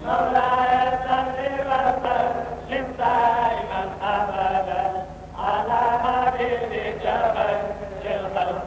مولاي صل وسلم دائما ابدا على حبيبك خير الخلق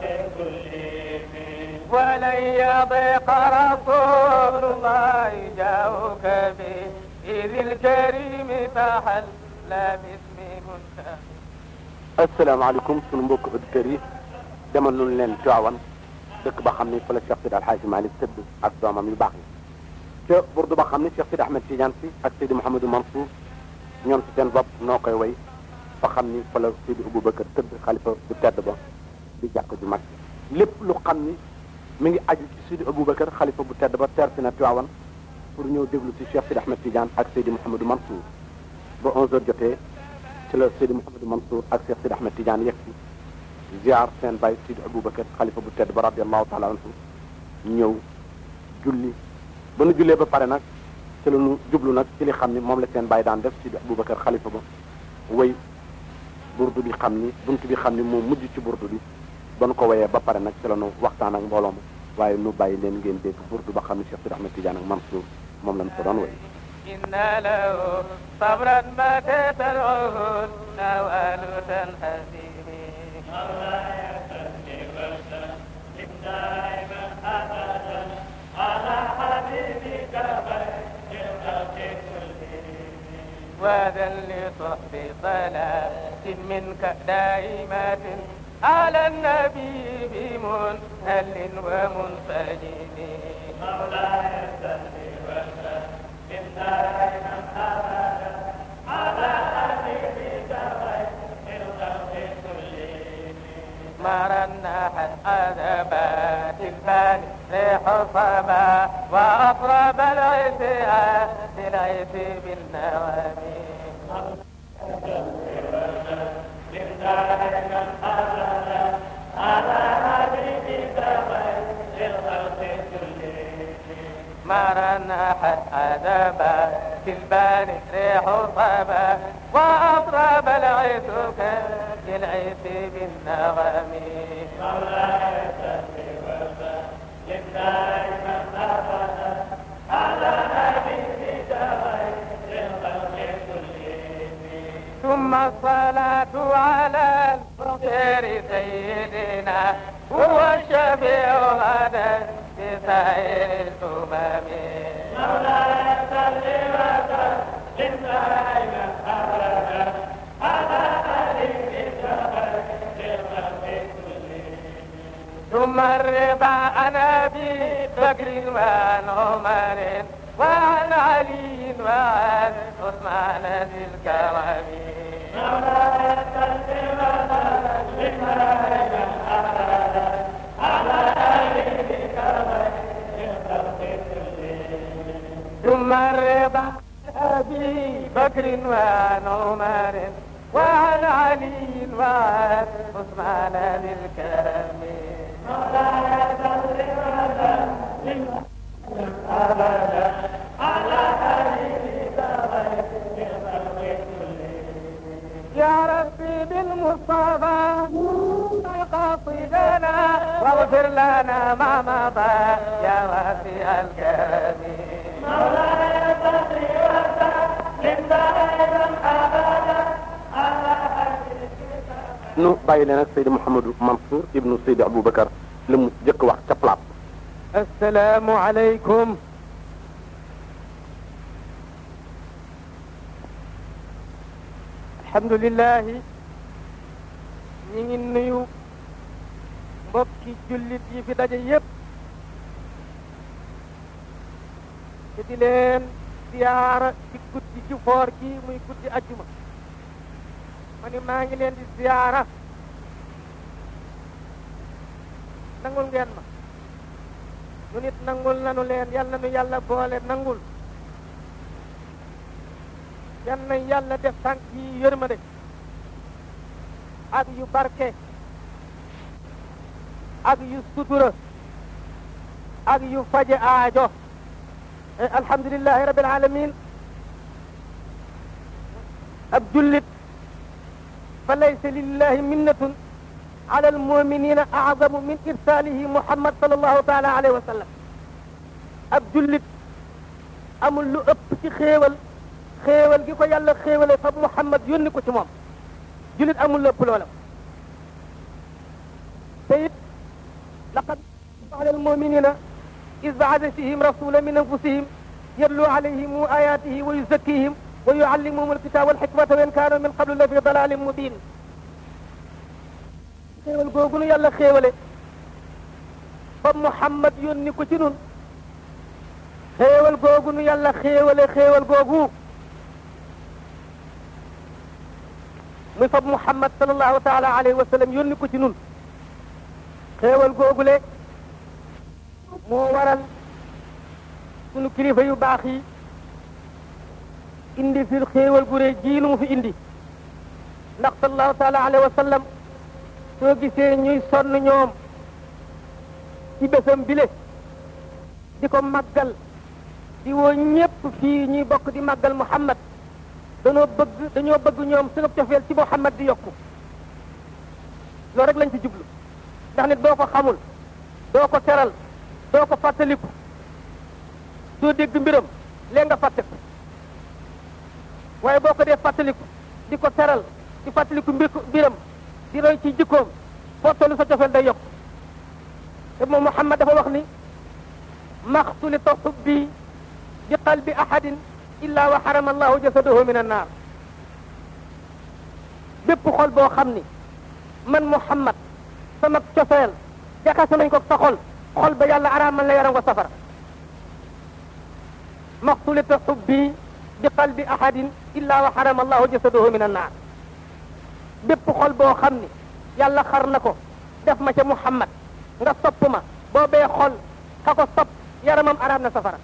كلهم ولن يضيق رسول الله جاءك به إذ الكريم تحلى باسم منتهى asalaamaaleykum sunu mbokk auditeurs yi demal nañu leen Tiwaawan dëkk ba xam ni fa la Cheikh Sidi Alxaaji Malick tëdd ak doomam yu baax yi ca burdu ba xam ni Cheikh Sidi Ahmed Tidiane si ak Sidi Mouhamadou Mansour ñoom ci seen bopp noo koy way fa xam ni fa la Sidi Aboubacar tëdd xalifa bu tedd ba di jàkk ju mag lépp lu xam ni mi ngi aju ci Sidi Aboubacar xalifa bu tedd ba teer si na Tiwaawan pour ñëw déglu ci Cheikh Sidi Ahmed Tidiane ak Sidi Mouhamadou Mansour ba 11h jotee ci la Seydi Mouhamadou Mansour ak Cheikh Sidi Ahmed Tidiane yegg si ziar seen baay Sidi Aboubacar xalifa bu tedd ba radiallahu taala anhu ñëw julli ba nu jullee ba pare nag ci la nu jublu nag ci li xam ni moom la seen baay daan def Sidi Aboubacar xalifa ba way burdu bi xam ni buntu bi xam ni moo mujj ci burdu bi ba nu ko wayee ba pare nag ci la nu waxtaan ak mbooloo ma waaye nu bàyyi leen ngeen dégg burdu ba xam ni Cheikh Sidi Ahmed Tidiane ak Mansour moom lañ ko doon way إن له صبرا ما تترعه النوال تنهزم مولاي صل وسلم دائما ابدا على حبيبك خير الخلق كلهم وذا لصحب صلاة منك دائمة على النبي بمنهل ومنسجم مولاي صل وسلم دائما ابدا على حبيبك خير الخلق كلهم مرنحت عذبات البان ريح صبا وأطرب العتاء للعت بالنوامي دائما ابدا على حبيبك خير الخلق كلهم مرنحت عذبات البان ريح صبا وأطرب العتك للعت بالنغمي مولاي صل وسلم دائما ابدا على حبيبك خير الخلق كلهم ثم الصلاة على الفقير سيدنا هو الشفيع غدا بسائر الأمم مولاي صل وسلم دائما ابدا على حبيبك خير الخلق كلهم ثم الرضا عن أبي بكر وعن عمر وعن علي وعن عثمان ذي الكرم مولاي صل وسلم دائما ابدا على حبيبك خير الخلق كلهم ثم الرضا عن أبي بكر وعن عمر وعن علي وعن عثمان ذي الكرم مولاي صل وسلم ابدا على حبيبك خير الخلق كلهم يا ربي بالمصطفى قاصدنا واغفر لنا ما مضى يا واسع الكرم مولاي صل وسلم دائما ابدا على حبيبك nu bàyyi leen ak Seydi Mouhamadou Mansour ibnu Seydi Aboubacar li mu jëkk wax ca plaat السلام عليكم الحمد لله ñi ngi nuyu mbokki jullit yi fi daje yépp te di leen siyaara ci guddi ci foor gi muy guddi ajjuma ma ni maa ngi leen di siyaara nangul ngeen ma nu nit nangul nanu leen yal na nu yàlla boole nangul yal na yàlla def tànk yi yërmande ak yu barke ak yu sutura ak yu faje aajo alhamdulillahi rabbil alamin ab jullit fa laysa lillahi minnatun ala almuminina azamu min irsalihi muhammad sallallahu taala alayhi wa sallam ab jullit amul lu ëpp ci xéewal xéewal gi ko yàlla xéewale fa Muhammad yónni ko ci moom julit amul lépp loola te it laqad ala almuminina is baada fihim rasula min anfusihim yatlu alayhim ayatihi wa yuzakkihim wa yuallimuhum alkitaba walxikmata wa in kaanu min qablu la fi dalalin mubin xéewal googu nu yàlla xéewale fa Muhammad yónni ko ci nun xéewal googu nu yàlla xéewale xéewal googu muy fab Muhammad sallallahu taala alayhi wa sallam yónni ko ci nun xéewal googule moo waral sunu kilifa yu baax yi indi fi xéewal gu rëy jii nu mu fi indi ndax sallallahu taala alayhi wa sallam soo gisee ñuy sonn ñoom ci bésam bile di ko màggal di woo ñépp fii ñuy bokk di màggal Muhammad dañoo bëgg dañoo bëgg ñoom sunu cofeel ci Muhammad di yokku loolu rek lañ ci jublu ndax nit doo ko xamul doo ko teral doo ko fàttaliku doo dégg mbiram léegi nga fàtte ko waaye boo ko dee fàttaliku di ko teral di fàttaliku mbir mbiram di roy ci jikkoom foo tollu sa cofeel day yokk te moom Muhammad dafa wax ni maxtulita xubbi bi qalbi ahadin illa wa xarama allahu jasadahu min annaar bépp xol boo xam ni man Muhammad sama cofeel jaxase nañ ko sa xol xol ba yàlla araamal la yaram ko safara maxtulita xubbi bi qalbi ahadin illa wa xarama allahu jasadahu min annaar bépp xol boo xam ni yàlla xar na ko def ma ca Muhammad nga sopp ma boobee xol ka ko sopp yaramam araam na safara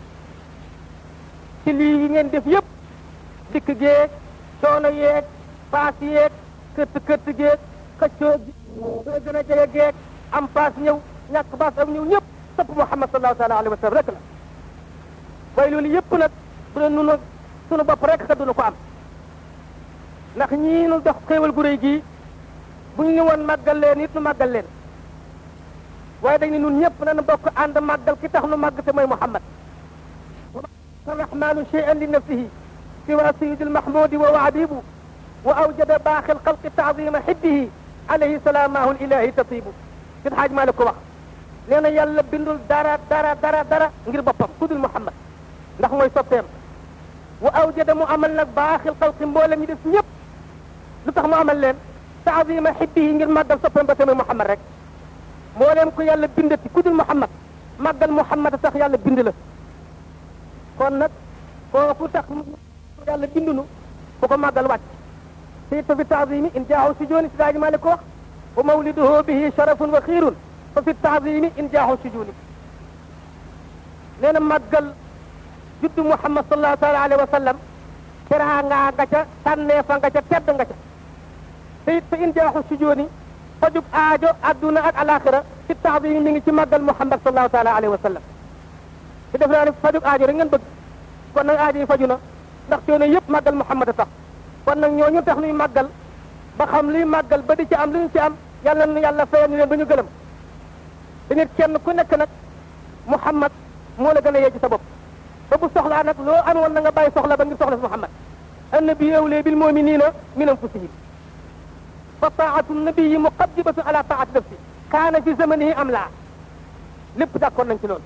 ci lii yi ngeen def yëpp dikk géeg coono yeeg paas yeeg këtt këtt géeg xëccoo gi soo gën a jege géeg am paas ñëw ñàkk paas am ñëw ñëpp sopp Muhammad sallallahu taala alayhi wa sallam rek la waaye loolu yëpp nag bu doon nunu sunu bopp rek ka dunu ko am ndax ñii nu jox xéewal gu réy gii bu ñu woon màggal leen it nu màggal leen waaye dañ ne nun ñëpp nañu bokk ànd màggal ki tax nu màgg te mooy Muhammad الرحمن شيئا لنفسه سوى سيد المحمود وهو عبيب وأوجد باقي الخلق تعظيم حبه عليه سلامه الإلهي تطيب سيد حاج مالك wax nee na yàlla bindul dara dara dara dara ngir boppam ku dul Muhammad ndax mooy soppeem wa awjada mu amal nag baaxil xalqi mboolem ñi def ñëpp lu tax mu amal leen taazima xibbihi ngir màggal soppeem ba tamit Muhammad rek mboolem ku yàlla bindati ku dul Muhammad màggal Muhammad tax yàlla bind la kon nag kooku tax yàlla bindunu ku ko màggal wàcc te fa fi taazimi in jaaxu si jooni si daaji maa ko wax wa mawliduhu bihi sharafun wa xiirun fa fi taazimi in jaaxu si jooni nee na màggal juddu Muhammad sallallahu taala alayhi wa sallam teraanga nga ca tànneefa nga ca tedd nga ca te it fa in jaaxu si jooni fajug aajo adduna ak alaxira fi taazimi mi ngi ci màggal Muhammad sallallahu taala alayhi wa sallam te def naa ne fajug aajo rek ngeen bëgg kon nag aajo yi faju na ndax coono yëpp màggal Muhammad a tax kon nag ñooñu tax nuy màggal ba xam luy màggal ba di ci am lu ñu ci am yàlla nu yàlla fayal ñu leen ba ñu gëlëm te nit kenn ku nekk nag Muhammad moo la gën a yee ci sa bopp ba bu soxlaa nag loo am woon na nga bàyyi soxla ba ngir soxla si Muhammad annabi awlee bil muminina min anfusihim fa taatu nabiyi muqaddibatun ala taati nafsi kaana fi zamanihi am laa lépp d'accord nañ ci loolu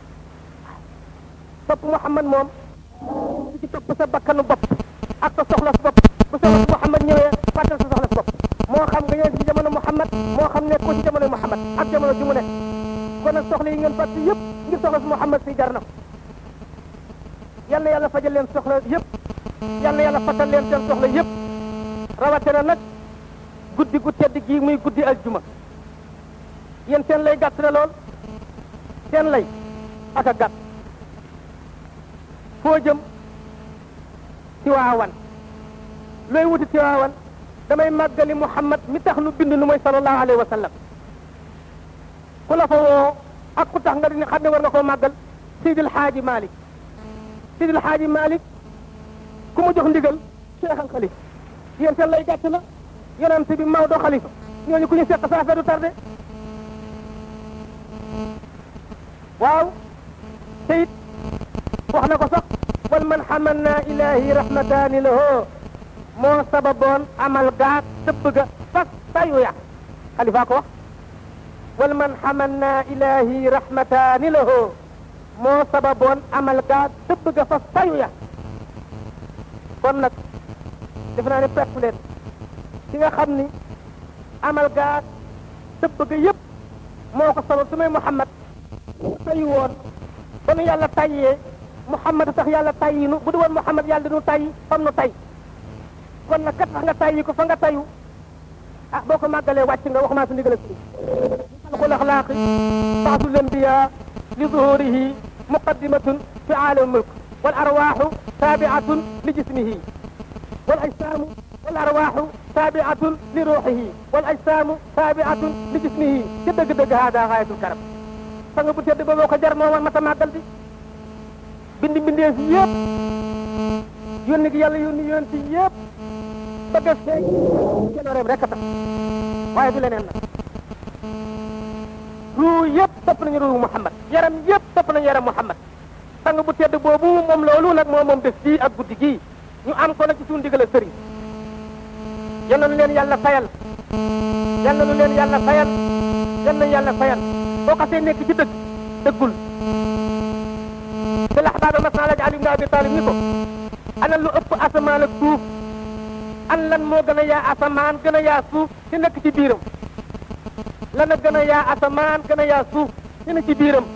topp Muhammad moom di ci topp sa bakkanu bopp ak sa soxla sa bopp bu soxla si Muhammad ñëwee fàttal sa soxla sa bopp moo xam nga ñëw ci jamono Muhammad moo xam ne ko ci jamono Muhammad ak jamono ju mu nekk kon nag soxla yi ngeen fàtte yëpp ngir soxla si Muhammad si jar na ko yal na yàlla fajal leen soxla yëpp yal na yàlla fàttal leen seen soxla yëpp rawatina nag guddi gu tedd gii muy guddi aljuma yéen seen lay gàtt na lool seen lay ak a gàtt foo jëm Tiwaawan looy wuti Tiwaawan damay màggali Muhammad mi tax nu bind nu mooy sallallahu alayhi wa sallam ku la fa woo ak ku tax nga di xam ne war nga koo màggal Seydil Xaaji Malik Seydil Xaaji Malik ku mu jox ndigal Cheikh al Xalifa yéen seen lay gàtt na yonent bi Maodo Xalifa ñooñu ku ñu seq sa affaire du tardé waaw te it wax na ko sax wal man xamanna ilahi rahmataani lahu moo sababoon amal gaag tëbb ga fas tayu ya xalifa ko wax wal man xamanna ilahi rahmataani lahu moo sababoon amal gaag tëbb ga fas tayu ya kon nag def naa ne pepp leen ki nga xam ni amal gaag tëbb ga yëpp moo ko sabab su may Muhammad tayu woon ba nu yàlla tayyee Muhammad tax yàlla tayyinu bu du woon Muhammad yàlla dinu tayyi fam nu tay kon nag kat tax nga tayyi ko fa nga tayu ah boo ko màggalee wàcc nga waxumaa su ndigal ak si xalqul axlaaqi baasul anbiya li zuhurihi muqaddimatun fi aalam mulk wal arwaaxu taabiatun li jismihi wal ajsaamu wal arwaaxu taabiatun li ruuxihi wal ajsaamu taabiatun li jismihi ca dëgg-dëgg haada xaayatul karam sang bu tedd ba moo ko jar moo woon mata màggal bi bindi mbindeef yëpp yónni gi yàlla yónni yoon ci yëpp bëgg a feeñ jëlooreem rek a tax waaye du leneen nag ruu yëpp topp nañu ruu Muhammad yaram yëpp topp nañu yaram Muhammad sang bu tedd boobu moom loolu nag moo moom def fii ak guddi gii ñu am ko nag ci suñu ndigal ak sëriñ yal na nu leen yàlla fayal yal na nu leen yàlla fayal yal na yàlla fayal boo xasee nekk ci dëgg dëggul te lax baaba mas naa laaj Ali ibn Abi Talib ni ko ana lu ëpp asamaan ak suuf an lan moo gën a yaa asamaan gën a yaa suuf ci nekk ci biiram lan a gën a yaa asamaan gën a yaa suuf ci nekk ci biiram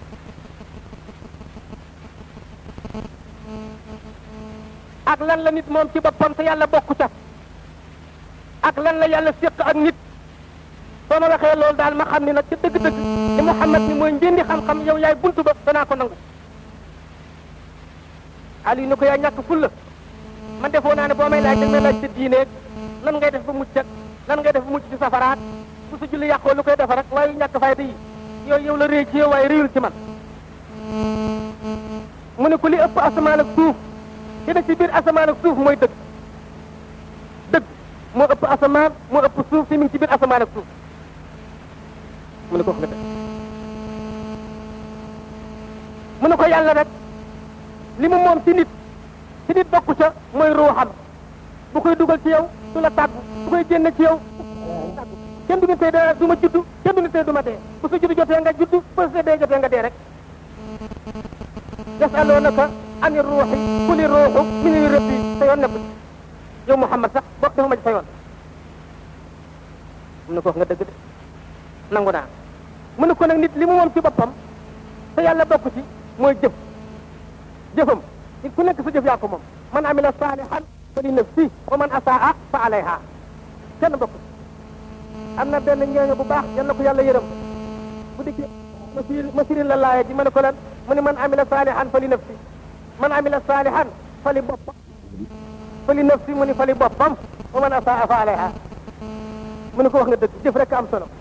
ak lan la nit moom ci boppam te yàlla bokku ca ak lan la yàlla séq ak nit soo ma waxee loolu daal ma xam ni nag ci dëgg-dëgg ni Muhammad ni mooy njëndi xam-xam yow yaay buntu ba danaa ko nangu Aliou ni ko yaa ñàkk fulla man defoo naa ne boo may laaj dañ may laaj sa diineeg nan ngay def ba mucc ak nan ngay def ba mucc ci safaraat su sa julli yàqoo lu koy defar rek waaye ñàkk fayda yi yooyu yow la réy ci yow waaye réyul ci man mu ne ko li ëpp asamaan ak suuf ci ne ci biir asamaan ak suuf mooy dëgg dëgg moo ëpp asamaan moo ëpp suuf si mi ngi ci biir asamaan ak suuf mu ne ko wax nga dëgg mu ne ko yàlla rek li mu moom ci nit ci nit bokku ca mooy ruuxam bu koy dugal ci yow du la tàggu bu koy génne ci yow kenn du ni tey da du ma juddu kenn du ni tey du ma dee bu sa juddu jotee nga juddu bu sa dee jotee nga dee rek yasalunaka ani ruuxi kuli ruuxu min rabbi sa yoon nekku ci yow Muhammad sax bokk dafa ma ci sa yoon mu ne ko wax nga dëgg de nangu naa mu ne ko nag nit li mu moom ci boppam te yàlla bokk ci mooy jëf jëfam nit ku nekk sa jëf yaa ko moom man amila saalihan fa li nafsi wa man asaa fa alayha kenn bokk am na benn ñeeño bu baax yal na ko yàlla yërëm bu dikkee ma firi ma firi la laaya ji ma ne ko lan mu ne man amila saalihan fa li nafsi man amila saalihan fa li boppam fa li nafsi mu ni fa li boppam wa man asaa fa alayha mu ne ko wax nga dëgg jëf rek am solo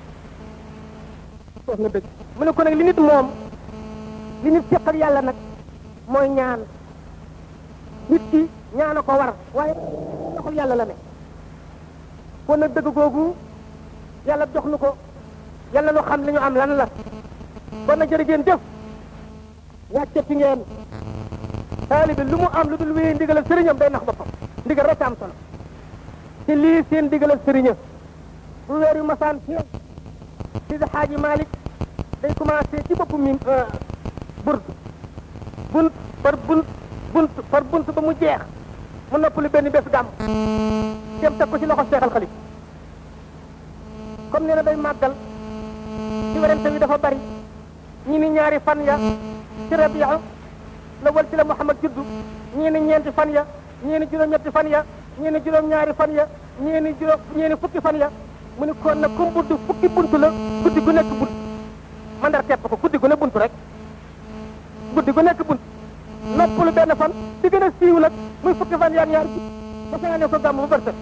wax nga dëgg mu ne ko nag li nit moom li nit seqal yàlla nag mooy ñaan nit ki ñaana ko war waaye doxul yàlla la ne kon nag dëgg googu yàlla jox nu ko yàlla nu xam li ñu am lan la kon nag jërë ngeen jëf wàccati ngeen taalibi lu mu am lu dul wéyee ndigal ak sëriñam day nax boppam ndigal rek am solo te lii seen ndigal ak sëriña bu weer yu masaan ci Sidi Xaaji Malick day commencé ci boppu mi burd bunt par bunt bunt par bunt ba mu jeex mu noppalu benn bés gàmm dem teg ko ci loxo seexal xalif comme nee na day màggal ci werante bi dafa bari ñii ni ñaari fan ya ci rabia la wal ci la Muhammad juddu ñii ni ñeenti fan ya ñii ni juróom-ñetti fan ya ñii ni juróom-ñaari fan ya ñii ni juróom ñii ni fukki fan ya mu ni kon nag comme bunt fukki bunt la guddi gu nekk bunt man dara tepp ko guddi gu ne bunt rek guddi gu nekk bunt noppalu benn fan di gën a siiw nag muy fukki fan yaar ñaar ba fa ne ko gàmm bu bërtët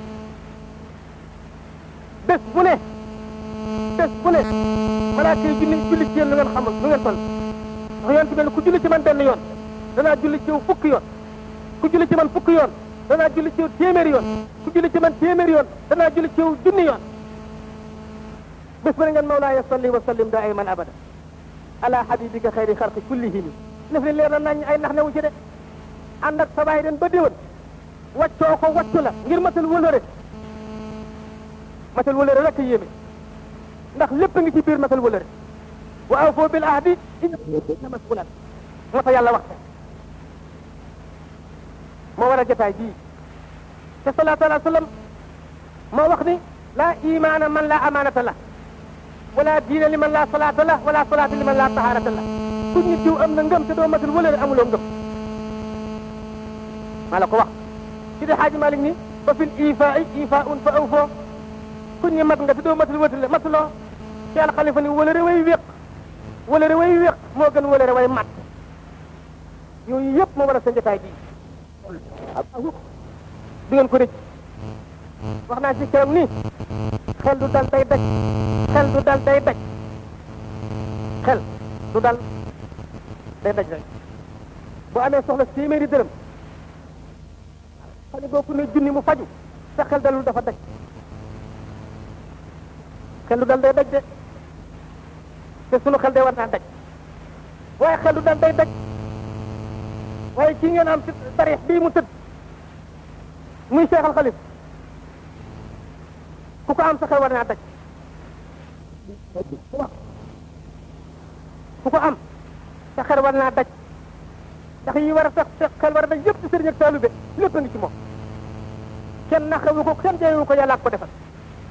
bés bu ne bés bu ne malaaka yi julli julli ci yéen lu ngeen xamul lu ngeen toll ndax yoon ci mel ku julli ci man benn yoon danaa julli ci yow fukki yoon ku julli ci man fukki yoon danaa julli ci yow téeméeri yoon ku julli ci man téeméeri yoon danaa julli ci yow junni yoon bés bu ne ngeen mawlaaya salli wa sallim daa ayman abada ala habibika xayri xalqi kullihim lëf li leer na nañ ay nax newu ci de ànd ak sa baay den ba déwén waccoo ko waccu la ngir matal wëlëre matal wëlëre rek yéeme ndax lépp ngi ci biir matal wëlëre wa awfoo bil ahdi inna masulan moo tax yàlla wax moo war a jotaay bii te salaatu ala sallam moo wax ni laa imaana man laa amaanata la wala diina li man laa salaata la wala salaata li man laa tahaarata la ku ñu diw am na ngëm te doo matal wëlëre amuloo ngëm maa la ko wax ci de xaaji Malik ni fa fil ifaa ifaa un fa awfoo ku ñu mat nga te doo matal wëtale matuloo ci al xalifa ni wëlëre way wéq wëlëre way wéq moo gën wëlëre way mat yooyu yëpp moo war a sa jotaay bii du ngeen ko rëcc wax naa ci keroog nii xel du dal day daj xel du dal day daj xel du dal day daj rek bu amee soxla téeméeri dërëm xam ne boo ko ne junni mu faju sa xel dalul dafa daj xel du dal day daj de te sunu xel day war naa daj waaye xel du dal day daj waaye kii ngeen am ci tarix bii mu tëdd muy Cheikh Al Khalif ku ko am sa xel war naa daj ku ko am sa xel war naa daj ndax yi war a sax sa xel war a daj yëpp ci sëriñ ak taalube lépp a ngi ci moom kenn naxewu ko kenn jayewu ko yàlla ak ko defal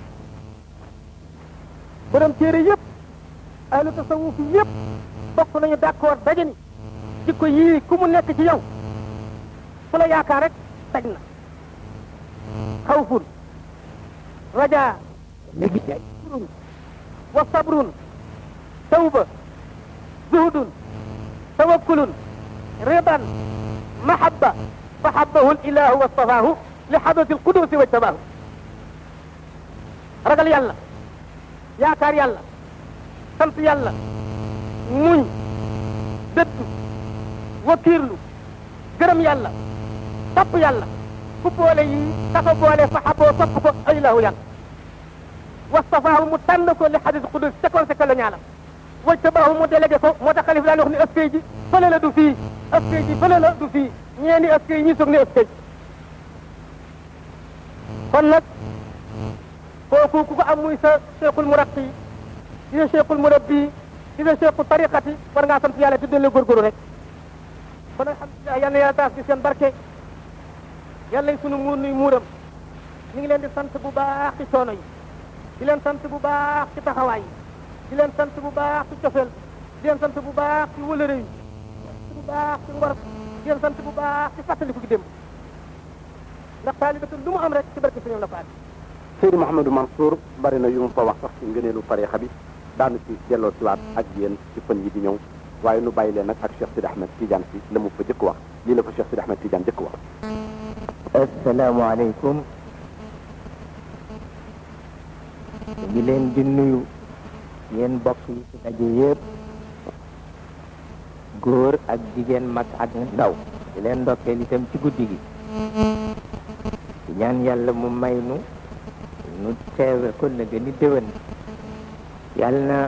borom téere yëpp ahlu tasawuf yëpp bokk nañu d'accord daje ni jikko yii ku mu nekk ci yow fu la yaakaar rek daj na xawfun rajaa léegi wa sabrun tawba zuhudun tawakkulun ridan mahabba fa habbahu l ilahu wastafaahu li xadrati l qudusi wajtabaahu ragal yàlla yaakaar yàlla sant yàlla muñ dëddu wakiirlu gërëm yàlla topp yàlla ku boole yi dafa boole fa xaboo topp ko ilahu yàlla wastafaahu mu tànn ko li xadis qudus ca conséquence la ñaalam wajtabaahu mu délégué ko moo tax xalif daan wax ni askay ji fële la du fii askay ji fële la du fii ñeeni askay ñi soog ne askay kon nag kooku ku ko am muy sa cheikhul muraqi di sa cheikhul murabbi di sa cheikhu tariqati war ngaa sant yàlla te dolli góorgóorlu rek kon alhamdulilah yal na yàlla taas ci seen barke yàlla sunu muur nuy muuram ñu ngi leen di sant bu baax ci coono yi di leen sant bu baax ci taxawaay yi di leen sant bu baax ci cofeel di leen sant bu baax ci wëlëre yi bu baax ci ngor di leen sant bu baax ci fàttaliku gi démb ndax taalibe lu mu am rek ci barke suñu la faat Seydi Mouhamadou Mansour bari na yu mu fa wax sax ci ngëneelu tarixa bi daanu ci delloo siwaat ak yéen ci fan yi di ñëw waaye nu bàyyi leen nag ak Cheikh Sidi Ahmed Tidiane si la mu fa jëkk wax lii la fa Cheikh Sidi Ahmed Tidiane jëkk wax asalaamaaleykum ngi leen di nuyu yéen mbokk yi ci daje yëpp góor ak jigéen mag ak ndaw di leen ndokkeel itam ci guddi gi di ñaan yàlla mu may nu nu teewe ko na gën ni déwén yàlla na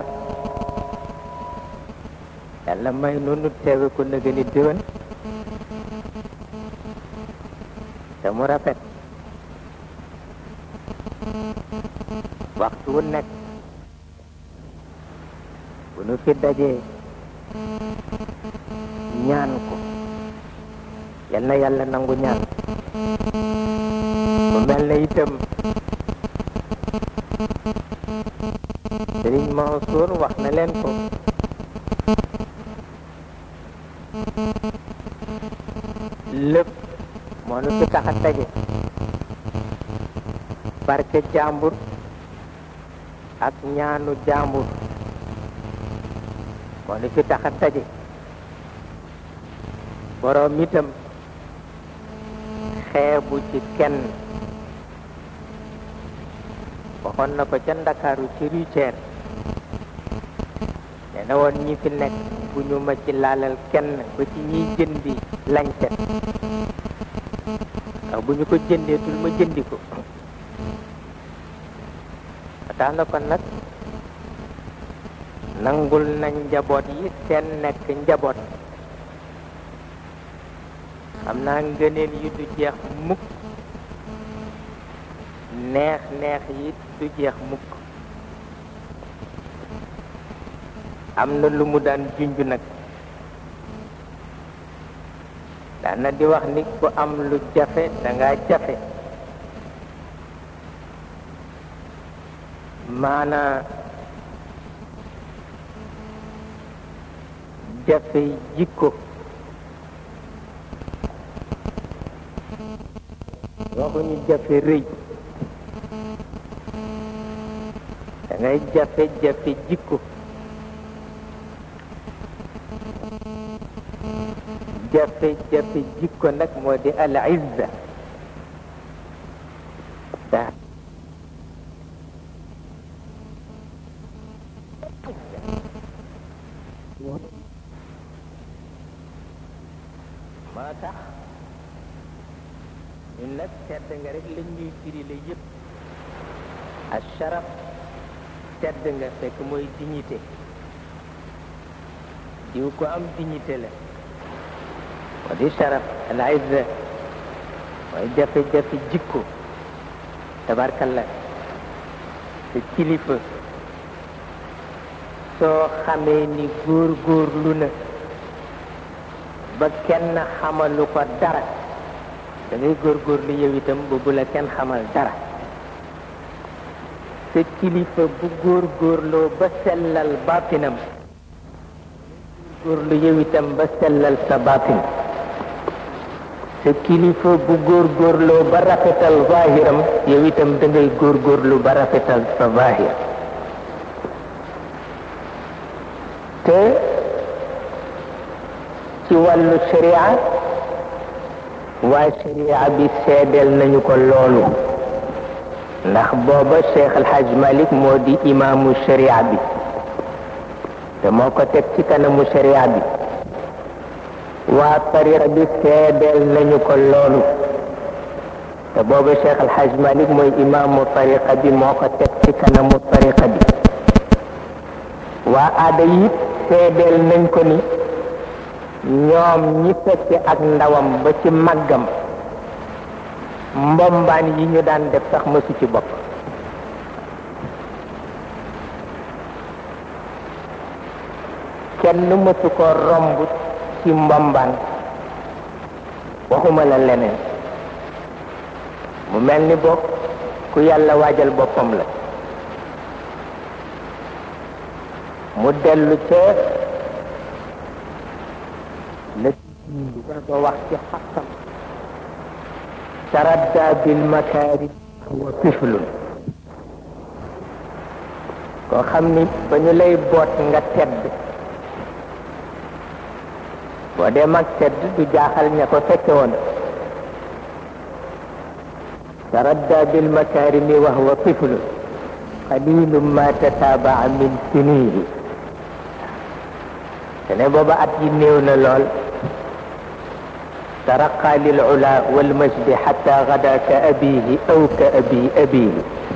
yàlla may nu nu teewe ko na gën ni déwén te mu rafet waxtu wu nekk bu nu fi dajee ñaan ko yal na yàlla nangu ñaan mu mel na itam Sëriñ Mansour wax na leen ko lépp moo nu fi tax a daje barke jàmbur ak ñaanu jàmbur moo nu fi tax a daje boroom itam xeebu ci kenn waxoon na ko ca ndakaaru ci ruceer nee na woon ñi fi nekk bu ñu ma ci laalal kenn ba ci ñiy jëndi lañset ndax bu ñu ko jëndeetul ma jëndi ko ba tax na kon nag nangul nañ njaboot yi seen nekk njaboot xam naa ngëneel yi du jeex mukk neex neex yi du jeex mukk am na lu mu daan junj nag daana di wax ni ku am lu jafe danga jafe maanaa jafe jikko waxuñu jafe rëy dangay jafe jafe jikko jafe jafe jikko nag moo di al izza da moo tax ñun nag tedd nga rek lañ ñuy firi la yëpp al sharaf tedd nga fekk mooy dignité diw ko am dignité la moo di sharaf al izza mooy jafe-jafe jikko tabarkalla sa kilifa soo xamee ni góor góor lu na ba kenn xamalu ko dara da ngay góorgóorlu yow itam ba bu la kenn xamal dara sa kilifa bu góorgóorloo ba sellal baatinam góorlu yow itam ba sellal sa baatin sa kilifa bu góorgóorloo ba rafetal zaahiram yow itam da ngay góorgóorlu ba rafetal sa zaahir te ci wàllu sharia waa sharia bi seedeel nañu ko loolu ndax booba Cheikh El Hadj Malick moo di imaamu sharia bi te moo ko teg ci kanamu sharia bi waa tariqa bi seedeel nañu ko loolu te booba Cheikh El Hadj Malick mooy imaamu tariqa bi moo ko teg ci kanamu tariqa bi waa aada yi seedeel nañ ko ni ñoom ñi fekke ak ndawam ba ci màggam mbombaan yi ñu daan def sax mësu ci bopp kenn mësu ko romb ci mbombaan waxuma la leneen mu mel ni bokk ku yàlla waajal boppam la mu dellu ca la ko wax ci xaqam taradda bil makaari wa tiflun koo xam ni ba ñu lay boot nga tedd boo dee mag tedd du jaaxal ña ko fekke woon taradda bil makaarimi wa huwa tiflun qalilum ma tataabaa min sinihi te ne booba at yi néew na lool ترقى للعلا والمجد حتى غدا كأبيه أو كأبي أبيه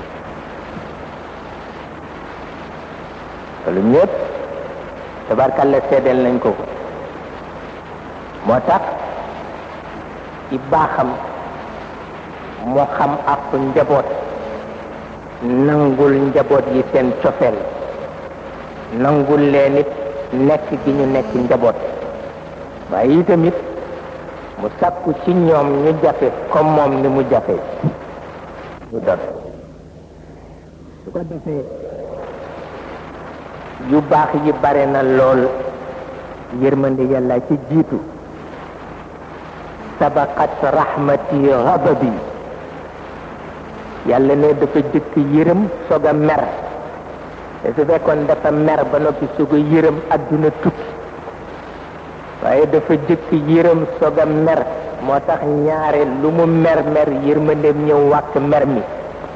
loolu ñëpp tabarkalla seedeel nañ ko ko moo tax ci baaxam moo xam ak njaboot nangul njaboot yi seen cofeel nangul leen it nekk gi ñu nekk njaboot waaye itamit mu sàkku ci ñoom ñu jafe comme moom ni mu jafe ñu doon su ko defee yu baax yi bare na lool yërmande yàlla ci jiitu sabaqat rahmati ghadabi yàlla ne dafa jëkk yërëm soog a mer te su fekkoon dafa mer ba noppi soog a yërëm adduna tukki waaye dafa jëkk yërëm soog a mer moo tax ñaare lu mu mer mer yërmandeem ñëw wàkk mer mi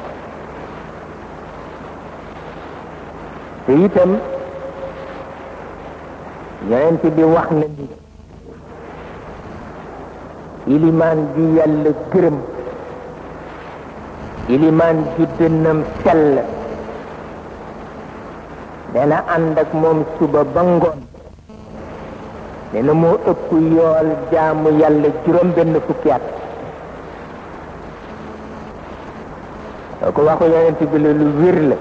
te itam yonent bi wax na ni ilimaan ju yàlla gërëm ilimaan ju dënnam sell dana ànd ak moom suba ba ngoon nee na moo ëpp yool jaamu yàlla juróom benn fukki at soo ko waxu yonent bi la lu wér la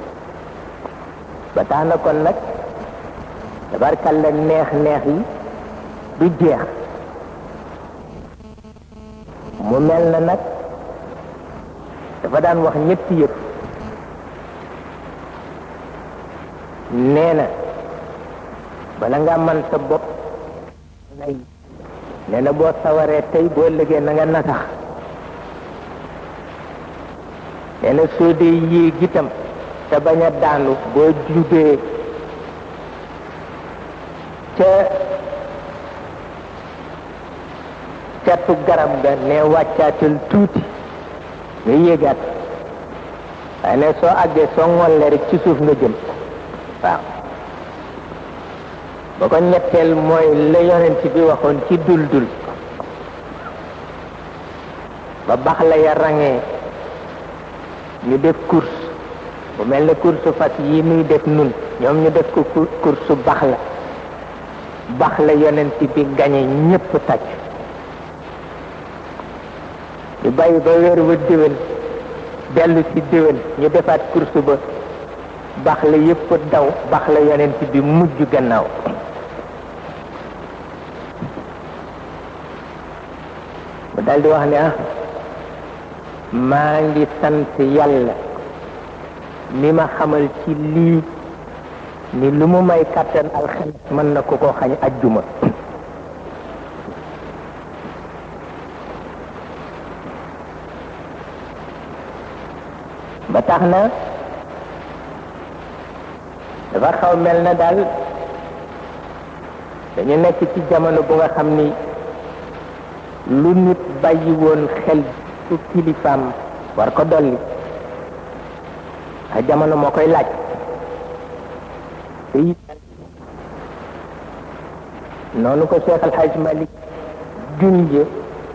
ba tax na kon nag tabarkalla neex neex yi du jeex mu mel na nag dafa daan wax ñetti yëpp nee na bala nga man sa bopp ngay nee na boo sawaree tey boo liggéey na nga nasax nee na soo dee yéeg itam te bañ a daanu boo jubee ca catu garab ga ne wàccaatal tuuti nga yéegaat waaye ne soo àggee soo ngollee rek ci suuf nga jëm waaw ba ko ñetteel mooy la yonent bi waxoon ci dul dul ba bax la ya rangee ñu def course bu mel ne course fas yi muy def nun ñoom ñu def ko course bax la bax la yonent bi gañe ñépp tàcc ñu bàyyi ba weer wa déwén dellu ci déwén ñu defaat course ba bax la yépp daw bax la yonent bi mujj gannaaw mu daldi wax ne ah maa ngi sant yàlla mi ma xamal ci lii ni lu mu may kàttan alxames mën na ko ko xañ ajjuma ba tax na dafa xaw mel na daal dañu nekk ci jamono bu nga xam ni lu nit bàyyi woon xel su kilifaam war ko dolli a jamono moo koy laaj te it noonu ko Cheikh Al Hadj Malick junje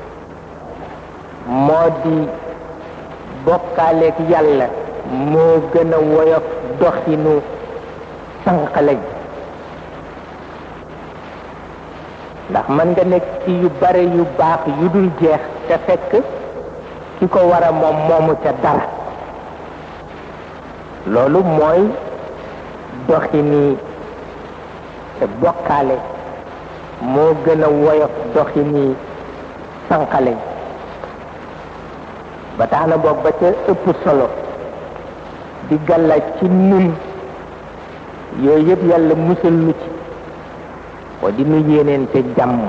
moo di bokkaaleeg yàlla moo gën a woyof doxinu sànqale ndax mën nga nekk ci yu bare yu baax yu dul jeex te fekk ki ko war a moom moomu ca dara loolu mooy doxini te bokkaale moo gën a woyof doxini sànqale ba tax na boog ba ca ëpp solo di gàllaaj ci nun yooyu yëpp yàlla musal nu ci moo di nu yéeneente jàmm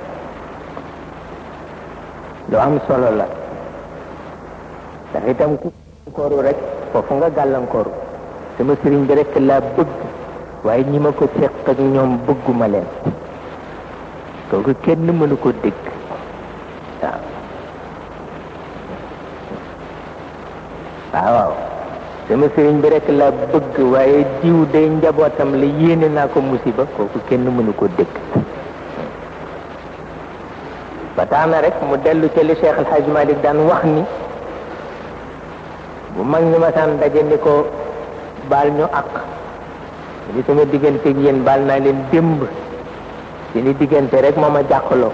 lu am solo la ndax itam ku gàllankooru rek foofu nga gàllankooru sama sëriñ bi rek laa bëgg waaye ñi ma ko seq ak ñoom bëgguma leen kooku kenn mënu ko dégg waaw waaw waaw sama sëriñ bi rek laa bëgg waaye diw day njabootam la yéene naa ko musiba kooku kenn mënu ko dégg ba tax na rek mu dellu ca li Cheikh El Hadj Malick daan wax ni bu mag ñi ma saan daje ni ko baal ñu àq li sama digganteeg yéen baal naa leen démb ci ni diggante rek moo ma jàqaloo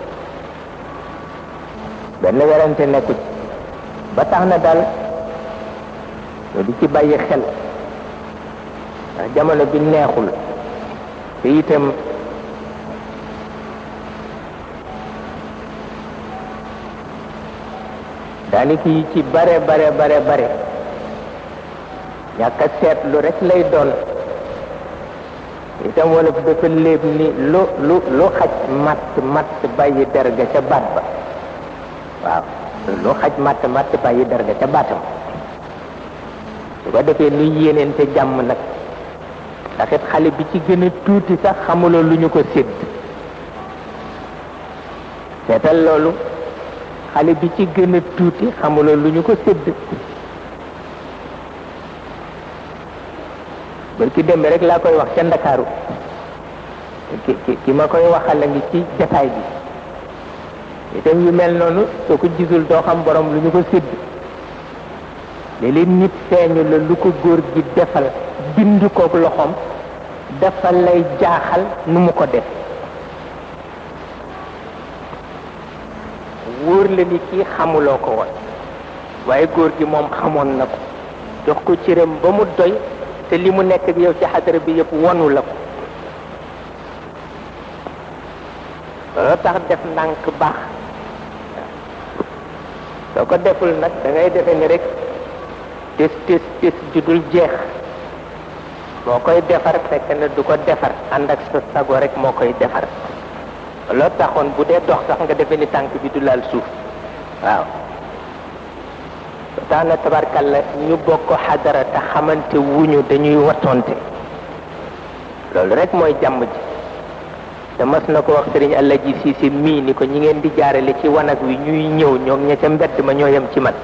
benn werante nekku ci ba tax na daal ñoo di ci bàyyi xel ndax jamono bi neexul te itam daanaka yi ci bare bare bare bare ñàkk a seetlu rek lay doon itam wala dafa léeb ni lu lu lu xaj matt matt bàyyi derga ca baat ba waaw lu xaj matt matt bàyyi derga ca baatam su ko defee nuy yéeneente jàmm nag ndax it xale bi ci gën a tuuti sax xamuloo lu ñu ko sédd seetal loolu xale bi ci gën a tuuti xamuloo lu ñu ko sédd bër ki dembe rek laa koy wax ca ndakaaru ki ki ki ma koy waxal a ngi ci jataay bi itam yu mel noonu soo ko gisul doo xam borom lu ñu ko sédd léeg-léeg nit feeñu la lu ko góor gi defal bind kook loxoom dafa lay jaaxal nu mu ko def wóor la ni kii xamuloo ko woon waaye góor gi moom xamoon na ko jox ko cëram ba mu doy te li mu nekk ak yow ci xadara bi yëpp wonu la ko loolu tax def ndànk baax soo ko deful nag da ngay defe ni rek tis tis tis ju dul jeex moo koy defar fekk na du ko defar ànd ak sa sago rek moo koy defar loolu taxoon bu dee dox sax nga defe ni tànk bi du laal suuf waaw tax na tabarkalla ñu bokk xadara te xamante wuñu dañuy wattonte loolu rek mooy jàmm ji te mas na ko wax sëriñ àlla ji siisi mii ni ko ñi ngeen di jaarale ci wanag wi ñuy ñëw ñoog ña ca mbedd ma ñoo yem ci man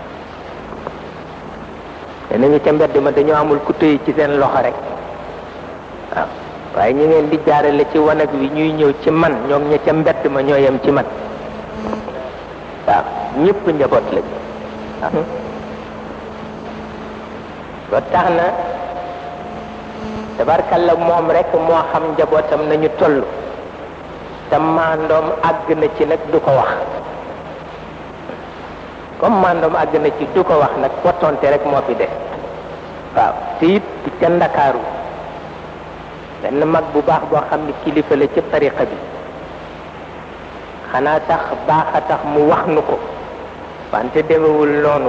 te nañu ca mbedd ma dañoo amul ku tëye ci seen loxo rek waaw waaye ñi ngeen di jaarale ci wanag wi ñuy ñëw ci man ñoog ña ca mbedd ma ñoo yem ci man waaw ñëpp njaboot lañ waaw ba tax na tabarkalla moom rek moo xam njabootam nañu toll te maandoom àgg na ci nag du ko wax comme maandoom àgg na ci du ko wax nag wattonte rek moo fi des waaw te it ca ndakaaru benn mag bu baax boo xam ni kilifa la ci tariqa bi xanaa sax baax a tax mu wax nu ko wante demewul noonu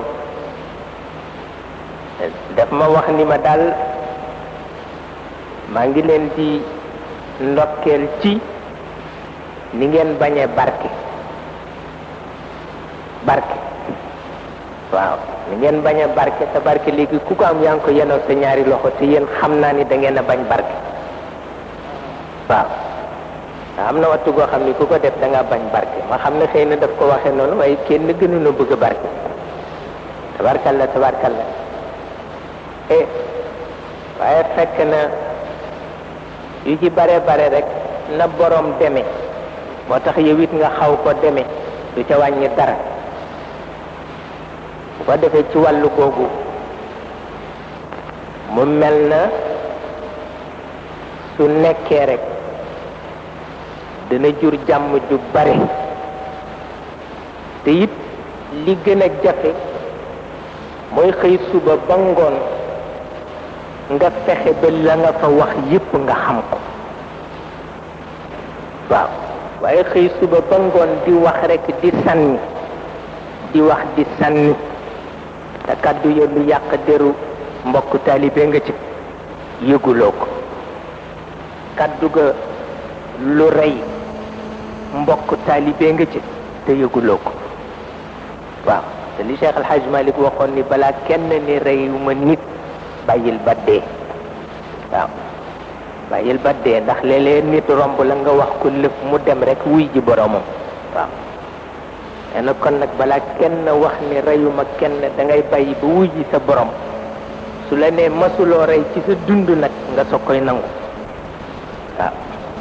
daf ma wax ni ma daal maa ngi leen di ndokkeel ci ni ngeen bañee barke barke waaw ni ngeen bañee barke te barke léegi ku ko am yaa ngi ko yenoo sa ñaari loxo te yéen xam naa ni da ngeen a bañ barke waaw am na wattu goo xam ni ku ko def da nga bañ barke ma xam ne xëy na daf ko waxee noonu waaye kenn gënuñu bëgg barke tabarkalla tabarkalla eh waaye fekk na yu ci bare bare rek na borom deme moo tax yow it nga xaw ko deme du ca wàññi dara bu ko defee ci wàllu googu mu mel na su nekkee rek dana jur jàmm ju bare te it li gën a jafe mooy xëy suba ba ngoon nga fexe ba la nga fa wax yépp nga xam ko waaw waaye xëy suba ba ngoon di wax rek di sànni di wax di sànni te kàddu ya lu yàq deru mbokk taalibe nga ci yëguloo ko kàddu ga lu rey mbokk taalibe nga ci te yëguloo ko waaw te li Cheikh El Hadj Malick waxoon ni balaa kenn ni reyuma nit bàyyil ba dee waaw bàyyil ba dee ndax léeg-léeg nit romb la nga wax ko lëf mu dem rek wuy ji boromam waaw nee na kon nag balaa kenn wax ni reyuma kenn da ngay bàyyi ba wuy ji sa borom su la nee masuloo rey ci sa dund nag nga soog koy nangu waaw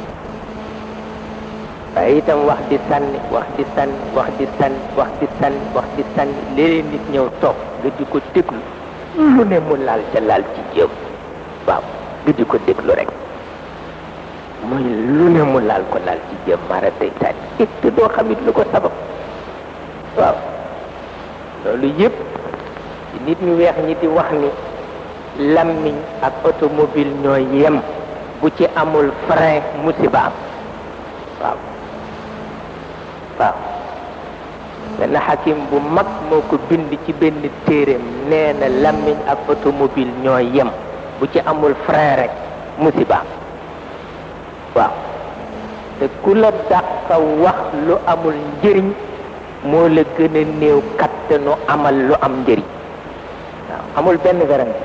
waaye itam wax di sànni wax di sànni wax di sànni wax di sànni wax di sànni léeg-léeg nit ñëw toog nga di ko déglu lu ne mu laal ca laal ci jëm waaw nga di ko déglu rek muy lu ne mu laal ko laal ci jëm mara day taani it te doo xamit lu ko sabab waaw loolu yëpp nit ñu weex ñi di wax ni lammiñ ak automobile ñooy yem bu ci amul frein musiba am waaw waaw benn xakim bu mag moo ko bind ci benn téeréem nee na lammiñ ak automobile ñoo yem bu ci amul frein rek musiba waaw te ku la dàq wax lu amul njëriñ moo la gën a néew kattanu amal lu am njëriñ waaw amul benn werante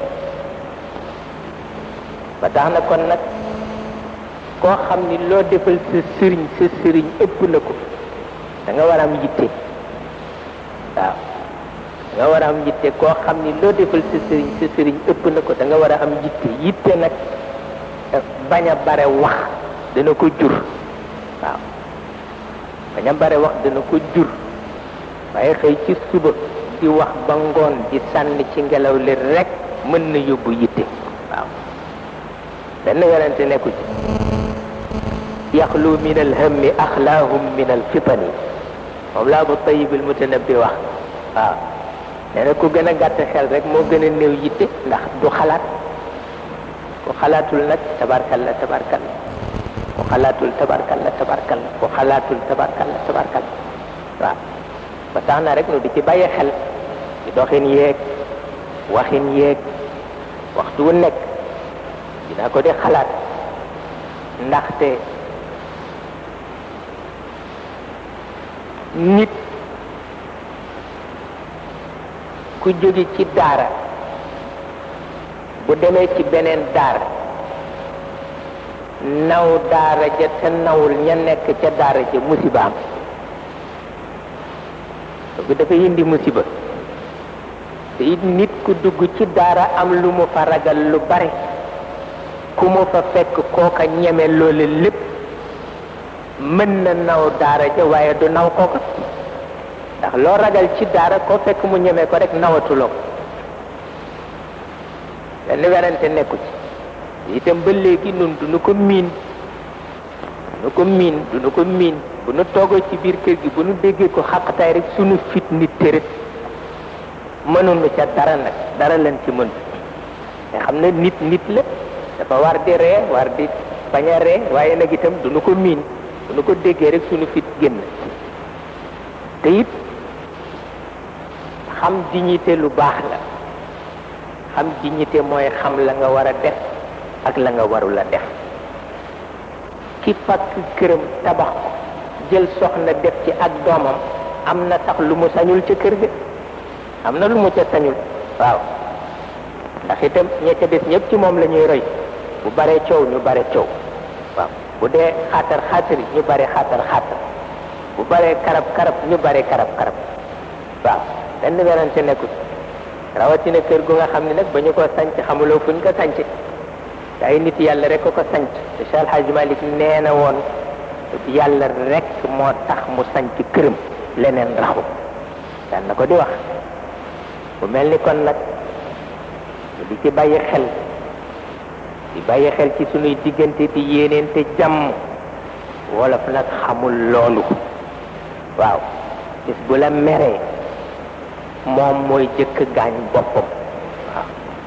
ba tax na kon nag koo xam ni loo defal sa sëriñ sa sëriñ ëpp na ko da nga war a am yitte waaw da nga war a am yitte koo xam ni loo defal sa sëriñ sa sëriñ ëpp na ko da nga war a am yitte yitte nag bañ a bare wax dana ko jur waaw bañ a bare wax dana ko jur waaye xëy ci suba di wax ba ngoon di sànni ci ngelaw li rek mën na yóbbu yitte waaw benn werante nekku ci yaxlu min alhammi axlaahum min alfitani moom laa bu tayibil mutanabbi wax waaw nee na ku gën a gàtt xel rek moo gën a néew yitte ndax du xalaat ku xalaatul nag tabarkalla tabarkalla ku xalaatul tabarkalla tabarkalla ku xalaatul tabarkalla tabarkalla waaw ba tax na rek nu di ci bàyyi xel ci doxin yeeg waxin yeeg waxtu wu nekk dina ko di xalaat ndaxte nit ku jóge ci daara bu demee ci beneen daara naw daara ja te nawul ña nekk ca daara ja musiba am bu dafay indi musiba te it nit ku dugg ci daara am lu mu fa ragal lu bare ku mu fa fekk kooka ñeme loole lépp mën na naw daara ja waaye du naw kooka ndax loo ragal ci daara koo fekk mu ñeme ko rek nawatuloo benn werante nekku ci itam ba léegi nun du nu ko miin du nu ko miin du nu ko miin bu nu toogoo ci biir kër gi bu nu déggee ko xaqataay rek sunu fit nit tërët mënuñu ca dara nag dara leen ci mën te xam ne nit nit la dafa war di ree war di bañ a ree waaye nag itam du nu ko miin bu nu ko déggee rek sunu fit génn te it xam dignité lu baax la xam dignité mooy xam la nga war a def ak la nga warul a def ki fakk këram tabax ko jël soxna def ci ak doomam am na sax lu mu sañul ca kër ga am na lu mu ca sañul waaw ndax itam ña ca des ñëpp ci moom la ñuy roy bu bare coow ñu bare coow waaw bu dee xaatar xaatari ñu bare xaatar xaatar bu bare karab karab ñu bare karab karab waaw benn werante nekkul rawatina kër gu nga xam ne nag ba ñu ko sanc xamuloo fu ñu ko sanc te ay nit yàlla rek ko ko sanc te Cheikh Alhaji Malick nee na woon yàlla rek moo tax mu sanc këram leneen raxu daan na ko di wax bu mel ni kon nag di ci bàyyi xel di bàyyi xel ci sunuy diggante di yéeneente jàmm wolof nag xamul loolu waaw bis bu la meree moom mooy jëkk gaañ boppam waaw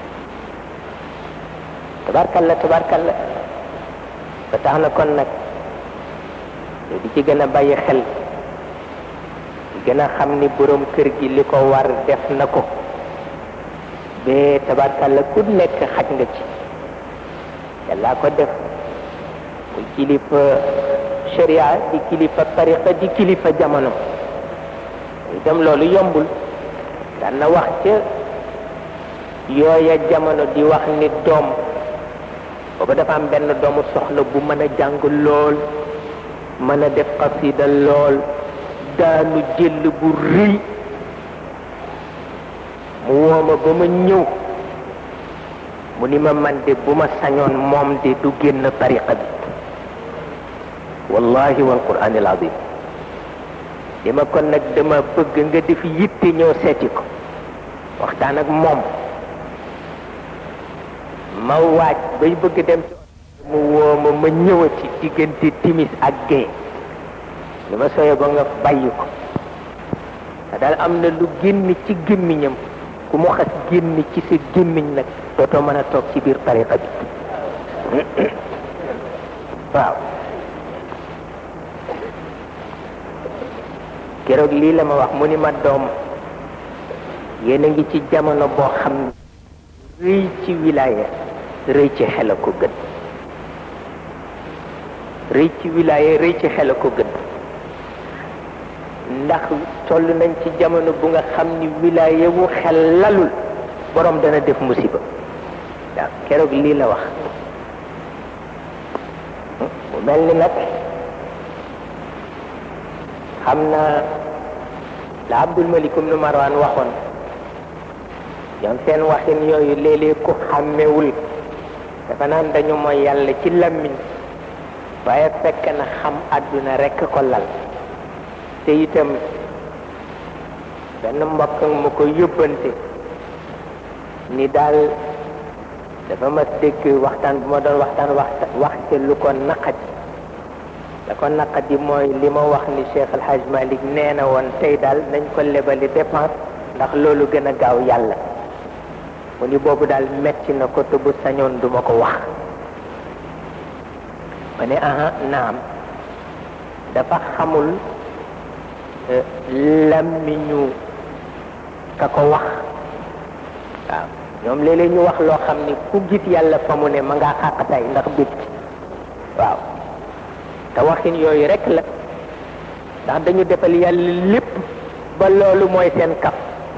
tabarkalla tabarkalla ba tax na kon nag di ci gën a bàyyi xel di gën a xam ni borom kër gi li ko war def na ko bee tabarkalla ku nekk xaj nga ci yàlla ko def muy kilifa sharia di kilifa tariqa di kilifa jamono itam loolu yombul daan na wax ca yooya jamono di wax ni doom booba dafa am benn doomu soxla bu mën a jàng lool mën a def xasida lool daanu jël bu rëy mu wooma ba ma ñëw mu ni ma man de bu ma sañoon moom de du génn tariqa bi wallahi wal qur'anil azim li ma kon nag dama bëgg nga def yitte ñëw seeti ko waxtaan ak moom ma waaj bay bëgg dem ci mu woo ma ma ñëwati diggante timis ak gee li ma soye ba nga bàyyi ko te daal am na lu génn ci gémmiñam ku mu xas génn ci sa gémmiñ nag dootoo mën a toog ci biir tariqa bi waaw keroog lii la ma wax mu ni ma doom yéen a ngi ci jamono boo xam ne rëy ci wilaya rëy ci xel a ko gën rëy ci wilaya rëy ci xel a ko gën ndax toll nañ ci jamono bu nga xam ni wilaya wu xel lalul borom dana def musiba waaw keroog lii la wax mu mel ni nag xam na la Abdul Malik ibn Marwan waxoon ñoom seen waxin yooyu léeg-léeg ku xàmmewul dafa naan dañu mooy yàlla ci lammiñ waaye fekk na xam àdduna rekk ko lal te itam benn mbokk mu ko yóbbante ni daal dafa ma dégg waxtaan bu ma doon waxtaan wax wax ca lu ko naqat da ko naqadi mooy li ma wax ni Cheikh El Hadj Malick nee na woon tey daal nañ ko lebali dépense ndax loolu gën a gaaw yàlla mu ni boobu daal metti na ko te bu sañoon duma ko wax ma ne aha naam dafa xamul lammiñu ka ko wax waaw ñoom léeg-léeg ñu wax loo xam ni ku gis yàlla fa mu ne ma ngaa xàqatay ndax bég ci waaw te waxin yooyu rek la ndax dañu defal yàlla lépp ba loolu mooy seen kaf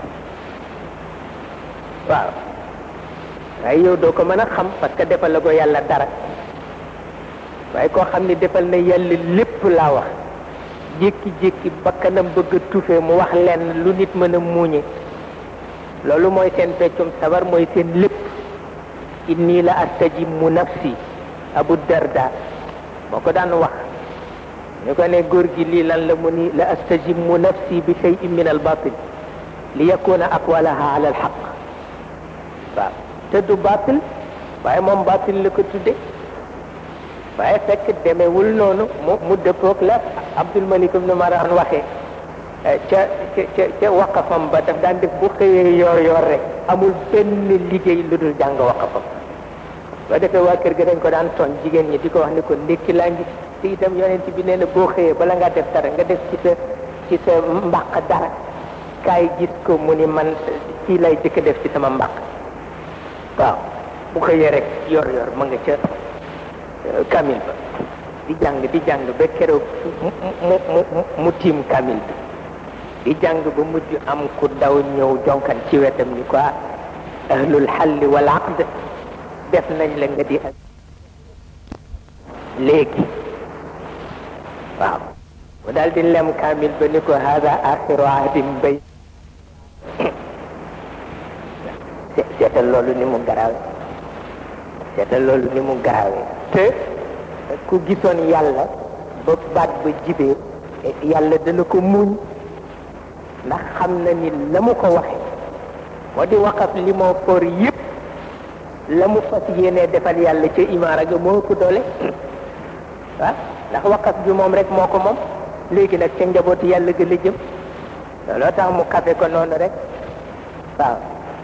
waaw waaye yow doo ko mën a xam parce que defal la ko yàlla dara waaye koo xam ni defal na yàlla lépp laa wax jékki-jékki bakkanam bëgg a tufe mu wax leen lu nit mën a muuñe loolu mooy seen peccum sabar mooy seen lépp inni la astajimu nafsi abu darda moo ko daan wax ñu ko ne góor gi lii lan la mu ni la astajimu nafsi bi cheyin min al batil li yakuna aqwalaha ala al xaq waaw te du batil waaye moom batil la ko tudde waaye fekk demewul noonu mu mu dëppoog la Abdul Malik ibn Marwan waxee ca ca ca waqafam ba daf daan def bu xëyee yoor yoor rek amul benn liggéey lu dul jàng waqafam ba defee waa kër ga dañ ko daan tooñ jigéen ñi di ko wax ni ko ndékki laa ngi te itam yonent bi nee na boo xëyee bala ngaa def dara nga def ci sa ci sa mbaq dara kaay gis ko mu ni man kii lay jëkk def ci sama mbaq waaw bu xëyee rek yor yor ma nga ca kamil ba di jàng di jàng ba keroog mu mu mu mu tiim kamil bi di jàng ba mujj am ku daw ñëw jonkan ci wetam ni ko ahlul xalli wal aqd def nañ la nga di ak léegi waaw mu daal di lem kamil ba ni ko hada axiru ahdin bay seetal loolu ni mu garaawe seetal loolu ni mu garaawe te ku gisoon yàlla ba baat ba jibee yàlla dana ko muñ ndax xam na ni la mu ko waxe moo di waqaf li moo for yépp la mu fas yéenee defal yàlla ca imaara ga moo ëpp doole waaw ndax waqaf bi moom rek moo ko moom léegi nag ca njabootu yàlla ga la jëm looloo tax mu kafe ko noonu rek waaw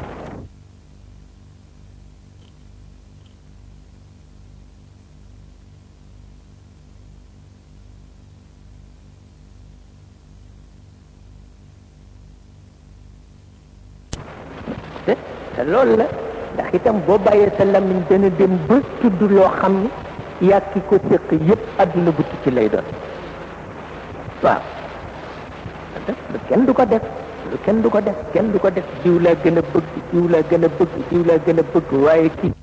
te loolu la ndax itam boo bàyyee sa lamiñ dana dem ba tudd loo xam ni yàgg ki ko séq yépp adduna bu ci lay doon waaw lu kenn du ko def lu kenn du ko def kenn du ko def diw laa gën a bëgg diw laa gën a bëgg diw laa gën a bëgg waaye kii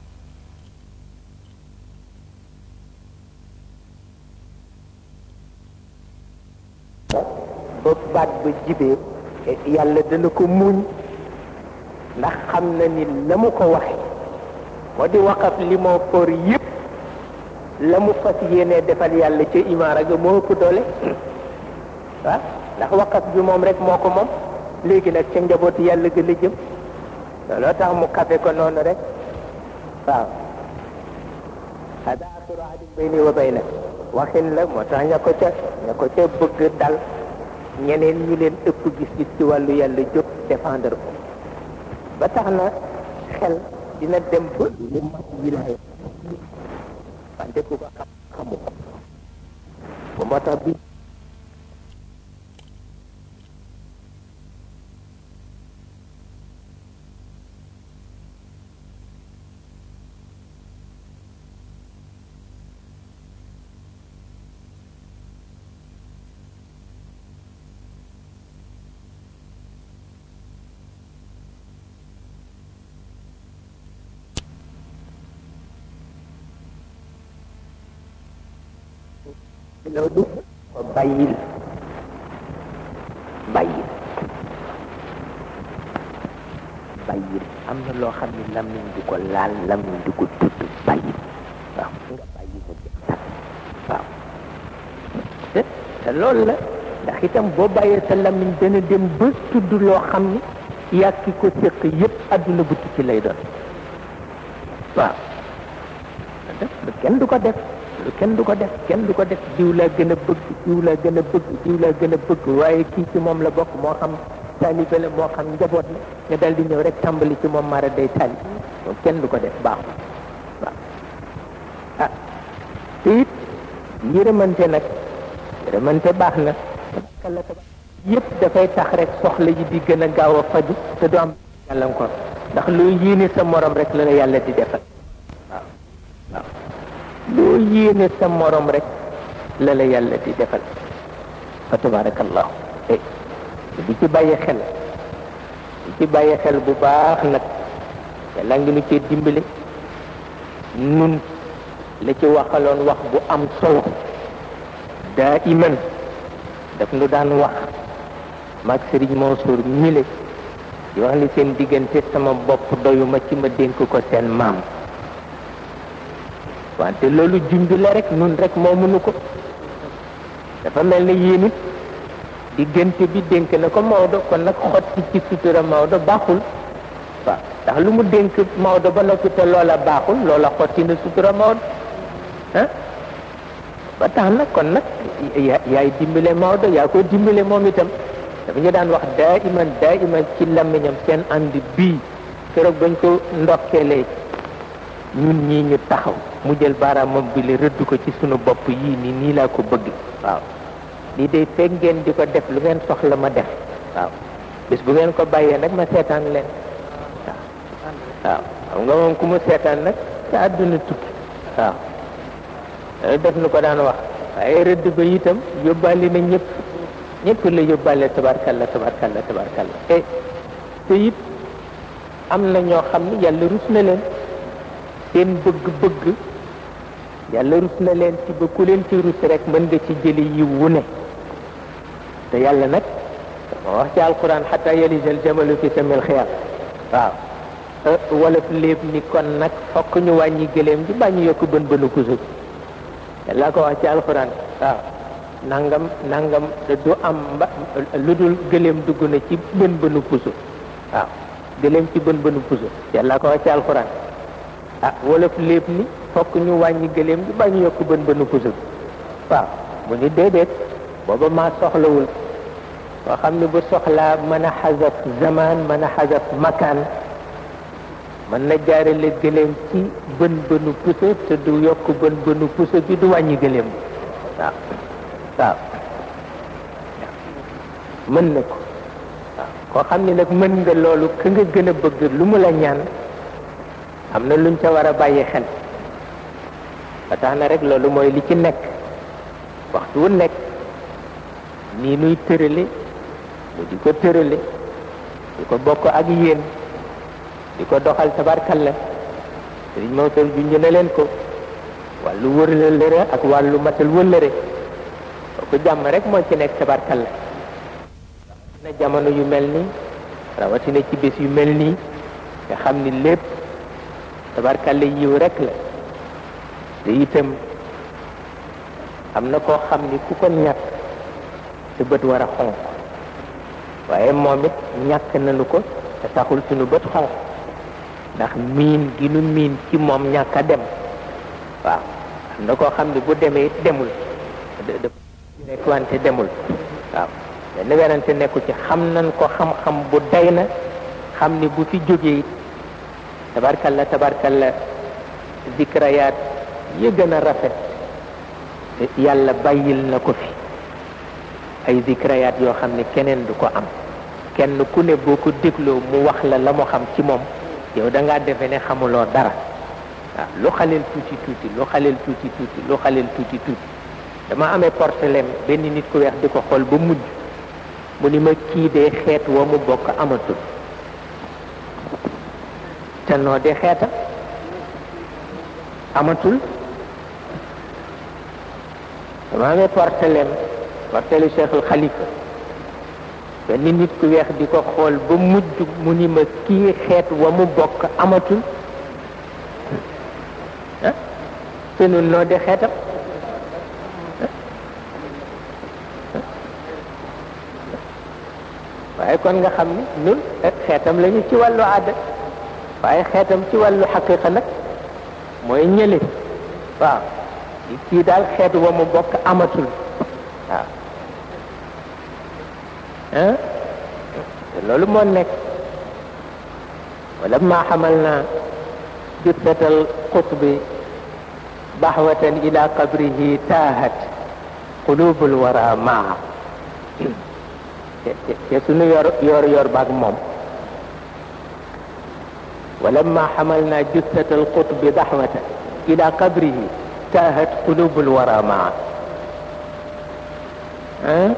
ba baat ba jibee yàlla dana ko muñ ndax xam na ni la mu ko waxe moo di waqaf li moo for yépp la mu fas yéenee defal yàlla ca imaara ga moo ëpp doole waaw ndax waqaf bi moom rek moo ko moom léegi nag ca njabootu yàlla ga la jëm looloo tax mu kafe ko noonu rek waaw hada axiru ahdin bayni wa baynak waxin la moo tax ña ko ca ña ko ca bëgg dal ñeneen ñi leen ëpp gis-gis ci wàllu yàlla jóg défendre ko ba tax na xel dina dem ba lu mat wilaaya wante ku ko xam xamu ko ba moo tax bi loolu ko bàyyil bàyyil bàyyil am na loo xam ne lamiñ du ko laal lamiñ du ko tudd bàyyil waaw nga bàyyi ko ci waaw te te loolu la ndax itam boo bàyyee sa lamiñ dana dem ba tudd loo xam ni yàgg ki ko séq yépp adduna bu ci lay doon waaw kenn du ko def lu kenn du ko def kenn du ko def diw laa gën a bëgg diw laa gën a bëgg diw laa gën a bëgg waaye kii ci moom la bokk moo xam taalibe la moo xam njaboot la nga dal di ñëw rek tàmbali ci moom mara day tali moom kenn du ko def baaxul waaw ah te it yërëmante nag yërëmante baax na kala tabax yëpp dafay tax rek soxla yi di gën a gaaw a faju te du am gàllankoor ndax loo yéene sa morom rek la la yàlla di defal waaw waaw loo yéene sa morom rek la la yàlla di defal fa tabarakallahu eh di ci bàyyi xel di ci bàyyi xel bu baax nag yàlla ngi nu cee dimbale nun la ci waxaloon wax bu am solo daa iman daf nu daan wax maag Sëriñ Mansour mile di wax ni seen diggante sama bopp doyuma ci ma dénk ko seen maam wante loolu junj la rek nun rek moo mënu ko dafa mel ne yéen it diggante bi dénk na ko Maodo kon nag xotti ci sutura Maodo baaxul waaw ndax lu mu dénk Maodo ba noppi te loola baaxul loola xotti na sutura Maodo ah ba tax na kon nag yaay dimbale Maodo yaa ko dimbale moom itam dafa ñu daan wax daa iman daa iman ci làmmiñam seen ànd bii keroog bañ ko ndokkeelee ñun ñii ñu taxaw mu jël baaraamam bi la rëdd ko ci sunu bopp yii nii nii laa ko bëgg waaw lii day fekk ngeen di ko def lu ngeen soxla ma def waaw bis bu ngeen ko bàyyee nag ma seetaan leen waaw waaw xam nga moom ku mu seetaan nag sa àdduna tukki waaw def nu ko daan wax waaye rëdd ba itam yóbbaale na ñëpp ñëpp la yóbbaale tabarkalla tabarkalla tabarkalla te te it am na ñoo xam ne yàlla rus na leen seen bëgg-bëgg yàlla rus na leen ci ba ku leen ci rus rek mën nga ci jëli yiw wu ne te yàlla nag moo wax ci alquran xata yalisal jamalu fi samil xiyam waaw wala léeb ni kon nag fokk ñu wàññi gëléem gi baa ñu yokk bën bënu puso bi yàlla ko wax ci alquran waaw nangam nangam du am mba lu dul gëléem dugg na ci bën bënu puso waaw gëléem ci bën bënu puso yàlla ko wax ci alquran ah wolof lépp ni fokk ñu wàññi gëléem gi ba ñu yokk bën bënu puso bi waaw mu ni déedéet booba maa soxlawul koo xam ne bu soxlaa mën a xasaf zaman mën a xasaf makaan mën na jaarale gëléem ci bën bënu puso te du yokk bën bënu puso bi du wàññi gëléem bi waaw waaw mën na ko waaw koo xam ne nag mën nga loolu ka nga gën a bëgg lu mu la ñaan am na luñ ca war a bàyyi xel ba tax na rek loolu mooy li ci nekk waxtu wu nekk nii nuy tërale mu di ko tërale di ko bokk ak yéen di ko doxal tabarkalla sëriñ Mawtar junj na leen ko wàllu wërlëre ak wàllu matal wëllëre ko jàmm rek moo ci nekk tabarkalla na jamono yu mel nii rawatina ci bés yu mel nii nga xam ni lépp tabarkalla yiw rek la te itam am na koo xam ni ku ko ñàkk sa bët war a xonq waaye moom it ñàkk nañu ko te taxul suñu bët xonq ndax miin gi nu miin ci moom ñàkk a dem waaw am na koo xam ni bu demee it demul rek wante demul waaw benn werante nekku ci xam nañ ko xam-xam bu day na xam ni bu fi jógee it tabarkalla tabarkalla zikrayaat yi gën a rafet yàlla bàyyil na ko fi ay zikrayaat yoo xam ne keneen du ko am kenn ku ne boo ko dégloo mu wax la la mu xam ci moom yow da ngaa defe ne xamuloo dara waaw lu xaleel tuuti tuuti lu xaleel tuuti tuuti lu xaleel tuuti tuuti dama amee portelen benn nit ku weex di ko xool ba mujj mu ni ma kii dee xeet wa mu bokk amatul te noo de xeeta amatul dama amee portelen portelu Cheikhul Khalifa benn nit ku weex di ko xool ba mujj mu ni ma kii xeet wa mu bokk amatul ah te nun noo de xeetam waaye kon nga xam ni ñun xeetam lañu ci wàllu aada waaye xeetam ci wàllu xaqiqa nag mooy ñële waaw kii daal xeet wa mu bokk amatul waaw ah te loolu moo nekk wala ma xamal naa jussatal qutbi baxwatan ila qabrihi taahat qulubul wara maa te te sunu yor yor yor baag moom ولما حملنا جثة القطب ضحوة إلى قبره تاهت قلوب الورى معه أه؟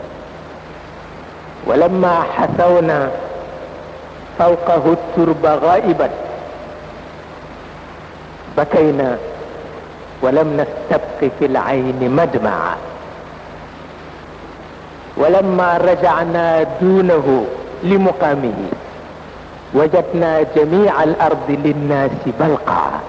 ولما حثونا فوقه الترب غائبا بكينا ولم نستبق في العين مدمعا ولما رجعنا دونه لمقامه وجدنا جميع الأرض للناس بلقعا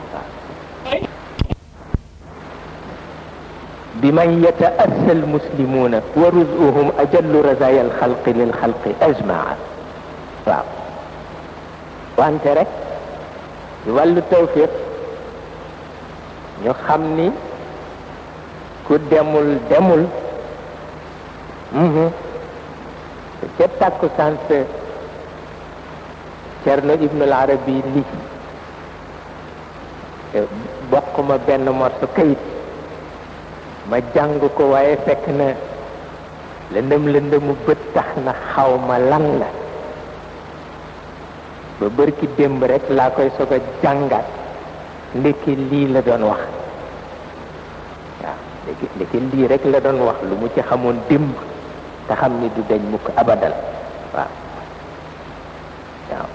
بمن يتأسى المسلمون ورزقهم أجل رزايا الخلق للخلق أجمعا waaw wante rek ci wàllu tawfiq ñu xam ni ku demul demul te ca takku sant Cerno Ibnul Arabi li bokk ma benn morso kayit ma jàng ko waaye fekk na lëndëm lëndëmu bët tax na xaw ma lan la ba bërki démb rek laa koy soog a jàngat ndekki lii la doon wax waaw ndekki ndekki lii rek la doon wax lu mu ci xamoon démb te xam ni du dañ mukk abadal waaw waaw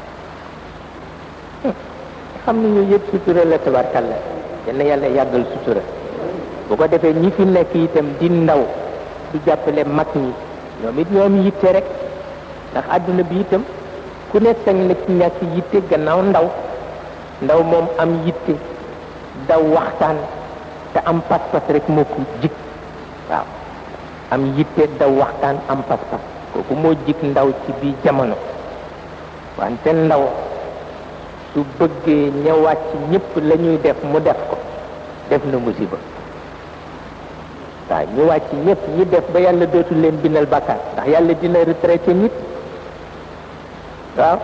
xam ni ñu yëpp sutura la tabarkalla yal na yàlla yàggal sutura bu ko defee ñi fi nekk itam di ndaw di jàppale mag ñi ñoom it ñoom yitte rek ndax àdduna bi itam ku ne sañ na ci ñàkk yitte gannaaw ndaw ndaw moom am yitte daw waxtaan te am pas-pas rek moo ko jik waaw am yitte daw waxtaan am pas-pas kooku moo jik ndaw ci bii jamono wante ndaw su bëggee ñëwaat ci ñëpp la ñuy def mu def ko def na musiba waaw ñu wàcc ñëpp ñi def ba yàlla dootul leen bindal bàkkaar ndax yàlla dina retraité nit waaw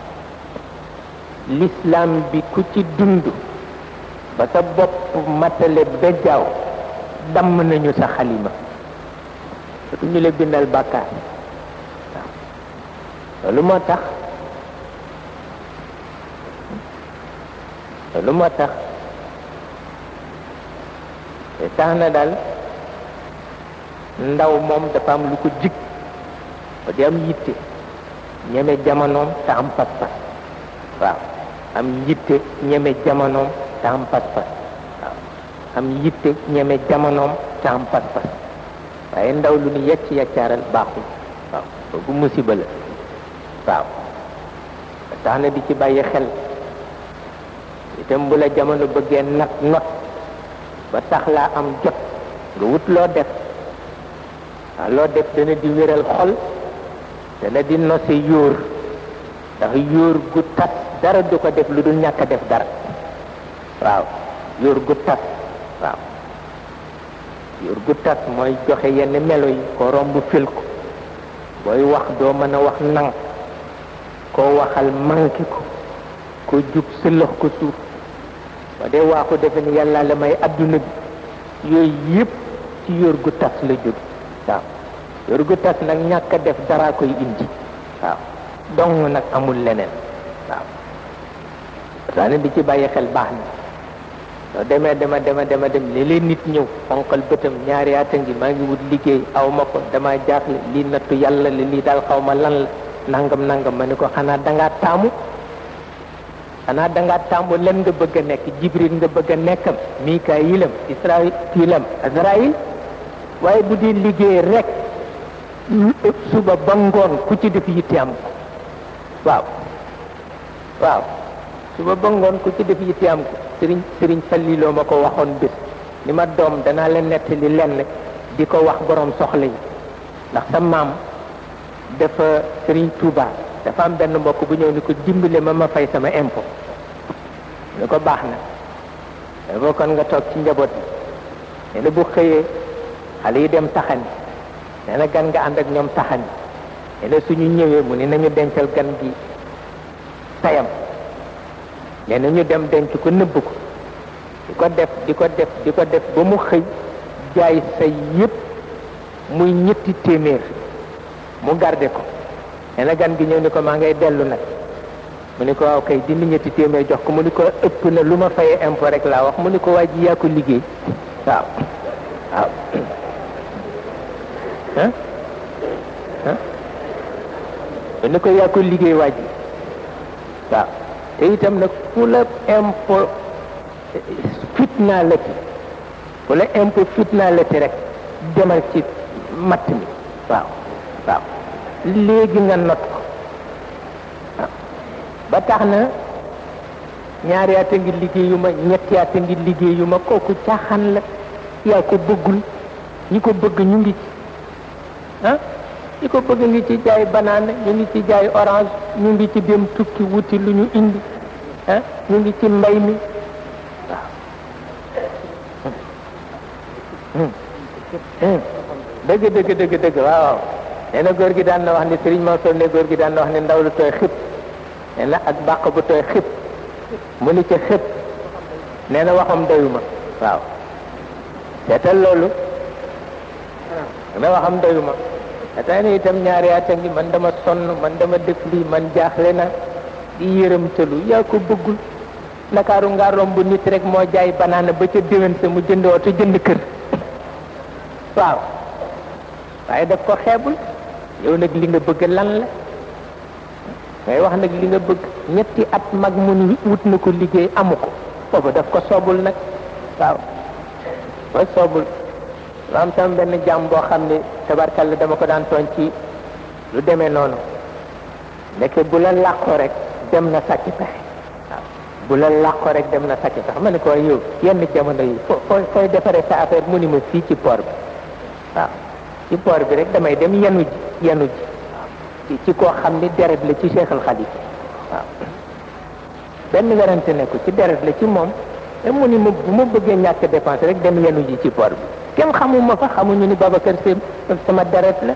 l'islam bi ku ci dund ba sa bopp matale bejjaaw damm nañu sa xalima dootu ñu la bindal bàkkaar waaw loolu moo tax loolu moo tax te tax na daal ndaw moom dafa am lu ko jig ba di am yitte ñeme jamonoom te am pas-pas waaw am yitte ñeme jamonoom te am pas-pas waaw am yitte ñeme jamonoom te am pas-pas waaye ndaw lu ñu yecc yaccaaral baaxul waaw boobu musiba la waaw tax na di ci bàyyi xel itam bu la jamono bëggee nat not ba tax laa am jot nga wut loo def waaw loo def dana di wéral xol dana di nose yóor ndax yóor gu tas dara du ko def lu dul ñàkk a def dara waaw yóor gu tas waaw yóor gu tas mooy joxe yenn melo yi ko romb fil ko booy wax doo mën a wax nang koo waxal manqué ko ko jub sëlëx ko suuf ba dee waaxu defe ni yàlla la may adduna bi yooyu yëpp ci yóor gu tas la jóg waaw yóor gu tas nag ñàkk a def dara koy indi waaw dong nag amul leneen waaw saa ne di ci bàyyi xel baax na soo demee dema dema dema dem léeg-léeg nit ñëw fonkal bëtam ñaari at a ngi maa ngi wut liggéey aw ma ko dama jaaxle lii nattu yàlla la lii daal xaw ma lan la nangam nangam ma ni ko xanaa dangaa taamu xanaa dangaa taamu lan nga bëgg a nekk jibril nga bëgg a nekkam mikaayilam israilam azrail waaye bu di liggéey rek suba ba ngoon ku ci def yitte am ko waaw waaw suba ba ngoon ku ci def yitte am ko sëriñ sëriñ falliloo ma ko waxoon bés ni ma doom danaa la nettali lenn di ko wax borom soxla yi ndax sa maam dafa sëriñ Touba dafa am benn mbokk bu ñëw ni ko dimbale ma ma fay sama impôt ni ko baax na dafa kon nga toog ci njaboot bi nee na bu xëyee xale yi dem taxani nee na gan nga ànd ak ñoom taxani nee na suñu ñëwee mu ni nañu dencal gan gi tayam nee na ñu dem denc ko nëbb ko di ko def di ko def di ko def ba mu xëy jaay say yëpp muy ñetti téeméer mu garde ko nee na gan gi ñëw ni ko maa ngay dellu nag mu ni ko waaw kay dindi ñetti téeméer jox ko mu ni ko ëpp na lu ma fayee impôt rek laa wax mu ni ko waa ji yaa ko liggéey waaw waaw ah ah mu ni ko yaa ko liggéey waa ji waaw te itam nag fu la impôt fitnaa la ci fu la impôt fitnaa la ci rek demal ci matt mi waaw waaw léegi nga not ko waaw ba tax na ñaari at a ngi liggéeyuma ñetti at a ngi liggéeyuma kooku caaxaan la yaa ko bëggul ñi ko bëgg ñu ngi ci ah ñi ko bëgg ngi ci jaay banane ñu ngi ci jaay orange ñu ngi ci dem tukki wuti lu ñu indi ah ñu ngi ci mbay mi waaw dëgg dëgg dëgg dëgg waaw waaw nee na góor gi daan na wax ni Serigne Mansour ne góor gi daan na wax ni ndaw lu tooy xib nee na ak bàq bu tooy xib mu ni ca xib nee na waxam doyuma waaw seetal loolu nee na waxam doyuma ata ne itam ñaari at a ngi man dama sonn man dama def lii man jaaxle na di yërëmtalu yaa ko bëggul ndakaaru nga romb nit rek moo jaay banaana ba ca déwén sa mu jënd oto jënd kër waaw waaye daf ko xeebul yow nag li nga bëgg lan la ngay wax nag li nga bëgg ñetti at mag mu ni wut na ko liggéey amu ko boobu daf ko soobul nag waaw ko soobul lu am tam benn jàmm boo xam ne tabarkalla dama ko daan tooñ ci lu demee noonu nekk bu la làqoo rek dem na sàcc pexe waaw bu la làqoo rek dem na sàcc pexe ma ne ko yow yenn jamono yi fo fooy fooy defaree sa affaire mu ni ma fii ci port bi waaw ci port bi rek damay dem yenu ji yenu ji ci ci koo xam ni deret la ci Cheikh Al Khalifa waaw benn werante ne ko ci deret la ci moom te mu ni ma bu ma bëggee ñàkk dépense rek dem yenu ji ci port bi kenn xamuma fa xamuñu ni Babacar Sy sama deret la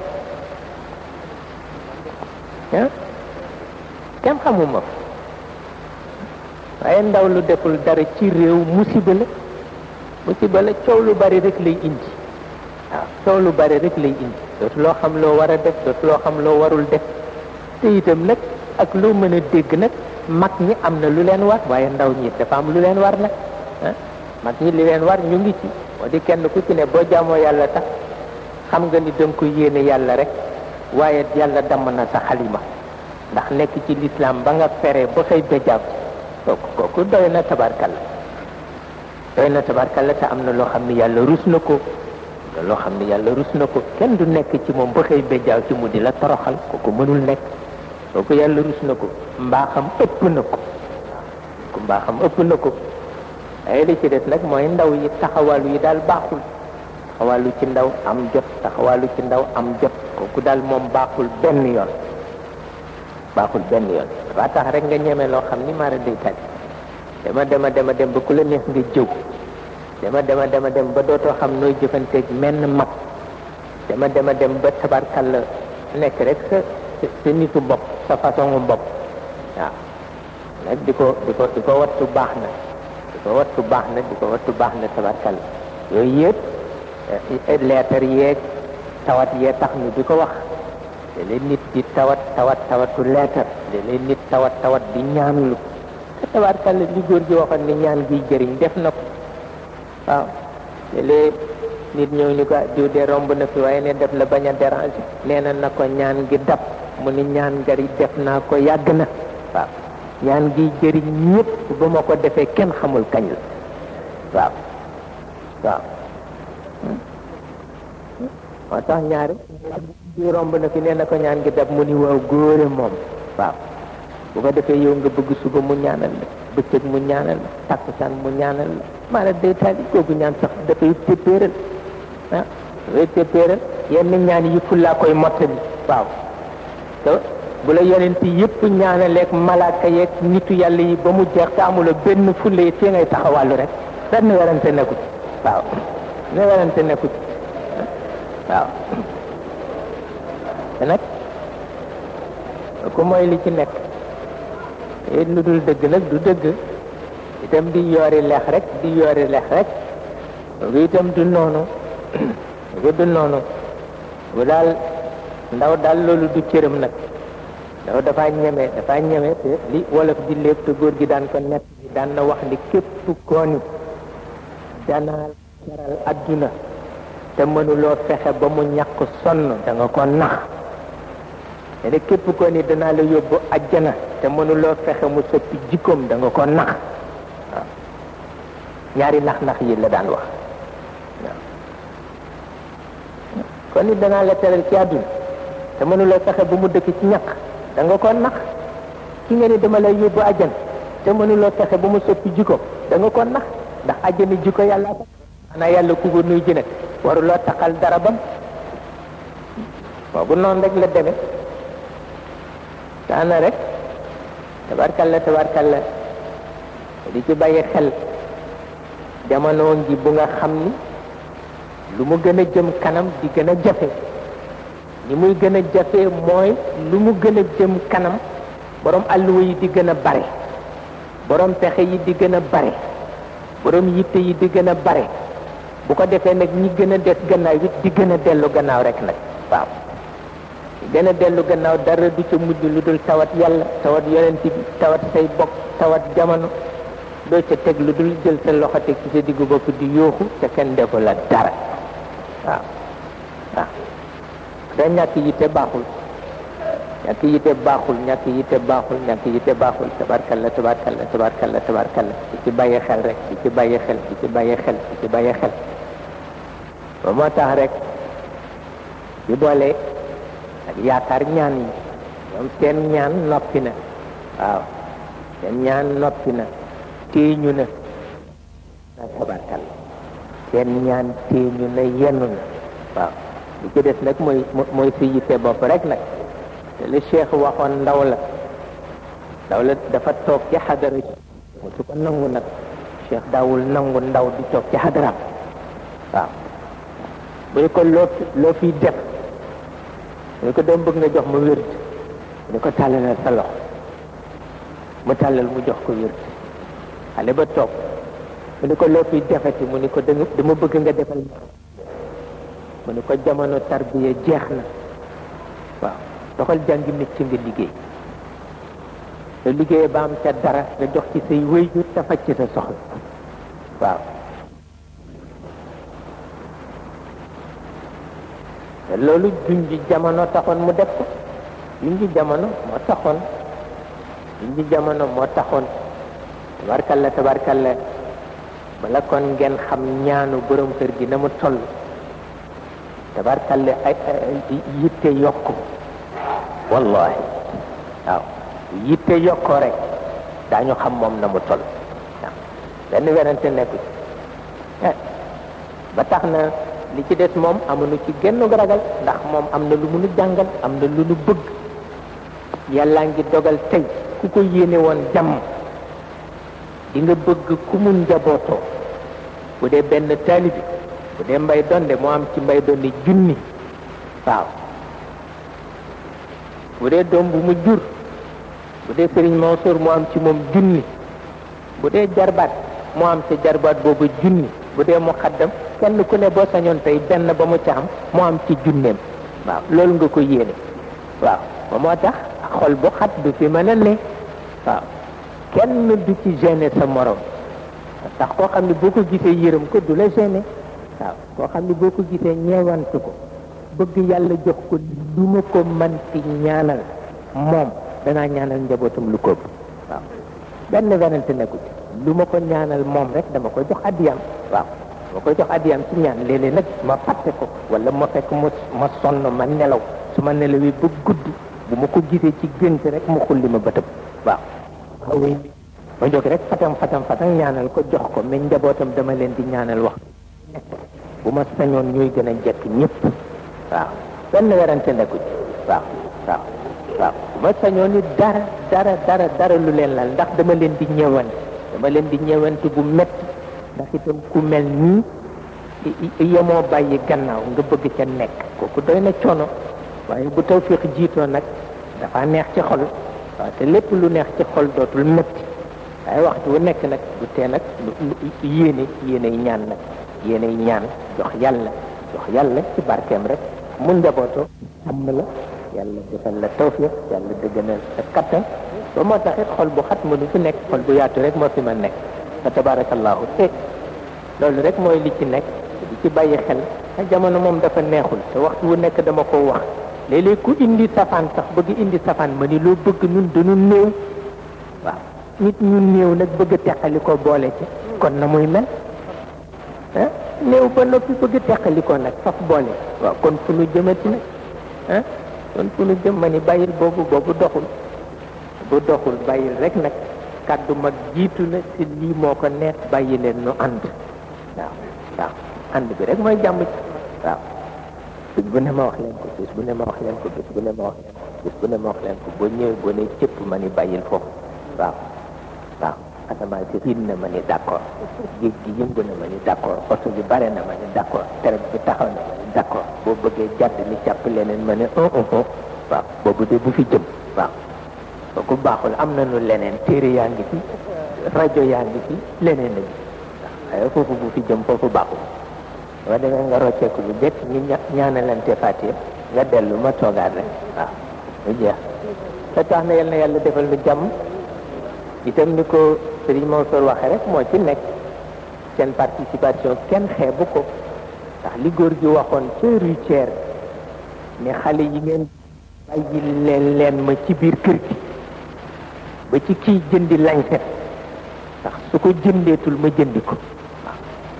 ah kenn xamuma fa waaye ndaw lu deful dara ci réew musiba la musiba la coow lu bari rek lay indi waaw coow lu bari rek lay indi dootu loo xam loo war a def dootu loo xam loo warul def te itam nag ak loo mën a dégg nag mag ñi am na lu leen war waaye ndaw ñi dafa am lu leen war nag ah mag ñi li leen war ñu ngi ci moo di kenn ku ci ne boo jaamoo yàlla tax xam nga ni danga ko yéene yàlla rek waaye yàlla damm na sa xalima ndax nekk ci lislaam ba nga fere ba xëy béjaaw kooku kooku doy na tabarkalla doy na tabarkalla te am na loo xam ne yàlla rus na ko loo xam ne yàlla rus na ko kenn du nekk ci moom ba xëy béjaaw ci mu di la toroxal kooku mënul nekk kooku yàlla rus na ko mbaaxam ëpp na ko ku mbaaxam ëpp na ko ay li ci des nag mooy ndaw yi taxawalu yi daal baaxul taxawalu ci ndaw am jot taxawalu ci ndaw am jot kooku daal moom baaxul benn yoon baaxul benn yoon dafa tax rek nga ñeme loo xam ni maara day tali dama dema dema dem ba ku la neex nga jëw dama dema dema dem ba dootoo xam nooy jëfanteeg menn mag dama dema dem ba tabarkalla nekk rek sa sa nitu bopp sa façon bopp waaw nag di ko di ko di ko wattu baax na di ko wattu baax na di ko wattu baax na tabarkalla yooyu yëpp leetar yeeg tawat yee tax ñu di ko wax léeg-léeg nit di tawat tawat tawatu leetar léeg-léeg nit tawat tawat di ñaanlu te tabarkalla li góor gi waxoon ni ñaan gi jëriñ def na ko waaw léeg-léeg nit ñëw ni ko diw de romb na fi waaye ne def la bañ a déranger nee na na ko ñaan gi dab mu ni ñaan ngari def naa ko yàgg na waaw ñaan gi jëriñ ñëpp ba ma ko defee kenn xamul kañ la waaw waaw moo tax ñaari di romb na fi nee na ko ñaan gi dab mu ni waaw góore moom waaw bu ko defee yow nga bëgg suba mu ñaanal la bëccëg mu ñaanal la takkusaan mu ñaanal la maanaam day taali kooku ñaan sax dafay téppéeral ah dafay téppéeral yenn ñaan yi fullaa koy mottali waaw te bu la yonent yëpp ñaanaleeg malaaka yeeg nitu yàlla yi ba mu jeex te amula benn fulla yi fii ngay taxawàllu rek benn werante nekku ci waaw ne werante nekku ci waaw te nag ku mooy li ci nekk it lu dul dëgg nag du dëgg itam di yoori lex rek di yoori lex rek loolu itam du noonu loolu du noonu bu daal ndaw daal loolu du cëram nag ndaw dafa ñeme dafa ñeme te li wolof di lépp te góor gi daan ko nett bi daan na wax ni képp koo ni danaa jaral adduna te mënuloo fexe ba mu ñàkk sonn da nga ko nax te ne képp koo ni danaa la yóbbu ajjana te mënuloo fexe mu soppi jikkoom da nga ko nax waaw ñaari nax-nax yi la daan wax waaw kon ni danaa la teral ci àdduna te mënuloo fexe ba mu dëkk ci ñàkk da nga ko nax ki nga ni dama lay yóbbu ajjana te mënuloo fexe ba mu soppi jikkoom da nga ko nax ndax ajjana jikko yàlla ko xanaa yàlla ku ko nuy ji nag waruloo taxal dara bam boobu noonu rek la demee daana rek tabarkalla tabarkalla di ci bàyyi xel jamono ngi bu nga xam ni lu mu gën a jëm kanam di gën a jafe ni muy gën a jafe mooy lu mu gën a jëm kanam borom alluwa yi di gën a bare borom pexe yi di gën a bare borom yitte yi di gën a bare bu ko defee nag ñi gën a des gannaaw it di gën a dellu gannaaw rek nag waaw gën a dellu gannaaw dara du ca mujj lu dul tawat yàlla tawat yonent bi tawat say bokk tawat jamono doo ca teg lu dul jël sa loxo teg ci sa diggu bopp di yooxu te kenn defu la dara waaw waaw da ñàkk yitte baaxul ñàkk yitte baaxul ñàkk yitte baaxul ñàkk yitte baaxul tabarkalla tabarkalla tabarkalla tabarkalla di ci bàyyi xel rek di ci bàyyi xel di ci bàyyi xel di ci bàyyi xel ba moo tax rek di boole ak yaakaar ñaan yi ñoom seen ñaan noppi na waaw seen ñaan noppi na téeñu na na tabarkalla seen ñaan téeñu na yennu na waaw li ci des nag mooy mooy si yitte bopp rek nag te li cheikh waxoon ndaw la ndaw la dafa toog ci xadara mu su ko nangu nag cheikh daawul nangu ndaw di toog ci xadaraam waaw bu ñu ko loo loo fiy def mu ne ko doom bëgg nga jox ma wérd mu ne ko tàllalal sa loxo mu tàllal mu jox ko wérd xale ba toog mu ne ko loo fiy defati mu ne ko dama bëgg nga defal ma mu ne ko jamono tarbiya jeex na waaw doxal jàngi métier nga liggéey te liggéey ba am ca dara nga jox ci say wéyjur te faj ci sa soxla waaw te loolu junji jamono taxoon mu def ko junji jamono moo taxoon junji jamono moo taxoon tabarkalla tabarkalla bala kon ngeen xam ñaanu borom kër gi na mu toll tabarkalla ay yitte yokku wallahi waaw yitte yokkoo rek daañu xam moom na mu toll waaw benn werante nekku ci ba tax na li ci des moom amuñu ci genn ragal ndax moom am na lu mu nu jàngal am na lu nu bëgg yàllaa ngi dogal tey ku ko yéene woon jàmm di nga bëgg ku mu njabootoo bu dee benn taalibi bu dee mbay donde moo am ci mbay donde junni waaw bu dee doom bu mu jur bu dee sëriñ Mansour moo am ci moom junni bu dee jarbaat moo am ci jarbaat boobu junni bu dee mu xaddam kenn ku ne boo sañoon tey benn ba mu ca am moo am ci junneem waaw loolu nga ko yéene waaw ba moo tax xol bu xat du fi mën a ne waaw kenn du ci gêné sa morom ndax koo xam ne boo ko gisee yërëm ko du la gêné waaw koo xam ne boo ko gisee ñeewantu ko bëgg yàlla jox ko lu ma ko man ci ñaanal moom danaa ñaanal njabootam lu ko waaw benn werante nekku ci lu ma ko ñaanal moom rek dama koy jox addiyam waaw dama koy jox addiyam ci ñaan léeg-léeg nag ma fàtte ko wala ma fekk mu ma sonn ma nelaw su ma nelawee ba gudd bu ma ko gisee ci gént rek mu xulli ma bëtëb waaw xaw ma jóg rek fatam fatam fatam ñaanal ko jox ko mais njabootam dama leen di ñaanal wax bu ma sañoon ñuy gën a jekk ñëpp waaw benn werante nekku ci waaw waaw waaw bu ma sañoon ni dara dara dara dara lu leen lal ndax dama leen di ñëwante dama leen di ñëwante bu metti ndax itam ku mel nii yemoo bàyyi gannaaw nga bëgg ca nekk kooku doy na coono waaye bu tawfiq jiitoo nag dafa neex ci xol waaw te lépp lu neex ci xol dootul métti waaye waxtu wu nekk nag du tee nag lu yéene yéenay ñaan nag yéenay ñaan jox yàlla jox yàlla ci barkeem rek mu njabootoo am na la yàlla defal la tawfiq yàlla dëgganal sa kattan ba moo taxit xol bu xat mënu fi nekk xol bu yaatu rek moo fi ma nekk fa tabarakallahu te loolu rek mooy li ci nekk di ci bàyyi xel a jamono moom dafa neexul te waxtu wu nekk dama ko wax léeg-léeg ku indi safaan sax bëgg indi safaan ma ni loo bëgg ñun dañu néew waaw nit ñu néew nag bëgg a teqali ko boole ci kon na muy mel ah néew ba noppi bëgg a teqali ko nag faf boole waaw kon fu nu jëmati nag ah kon fu nu jëm ma ni bàyyil boobu boobu doxul bu doxul bàyyil rek nag kàddu mag jiitu na si lii moo ko neex bàyyi leen nu ànd waaw waaw ànd bi rek mooy jàmm ci waaw bis bu ne ma wax leen ko bis bu ne ma wax leen ko bis bu ne ma wax leen ko bis bu ne ma wax leen ko boo ñëwee boo ne cëpp ma ni bàyyil foofu waaw waaw asamaan si xiin na ma ni d'accord géej gi yëngu na ma ni d'accord oto bi bare na ma ni d'accord traite bi taxaw na ma ni d'accord boo bëggee jàdd ni càpp leneen ma ne un un un waaw boobu de bu fi jëm waaw kooku baaxul am nañu leneen téere yaa ngi fi rajo yaa ngi fi leneen lañu waaye foofu bu fi jëm foofu baaxul boo demee nga rocceeku lu bett ñu ñaanalante fàttee nga dellu ma toogaat rek waaw mu jeex te tax na yal na yàlla defal nu jàmm itam ni ko Serigne Mansour waxee rek moo ci nekk seen participation kenn xeebu ko ndax li góor gi waxoon ca routière ne xale yi ngeen bàyyi leen leen ma ci biir kër gi ba ci kii jëndi lañset ndax su ko jëndeetul ma jëndi ko waaw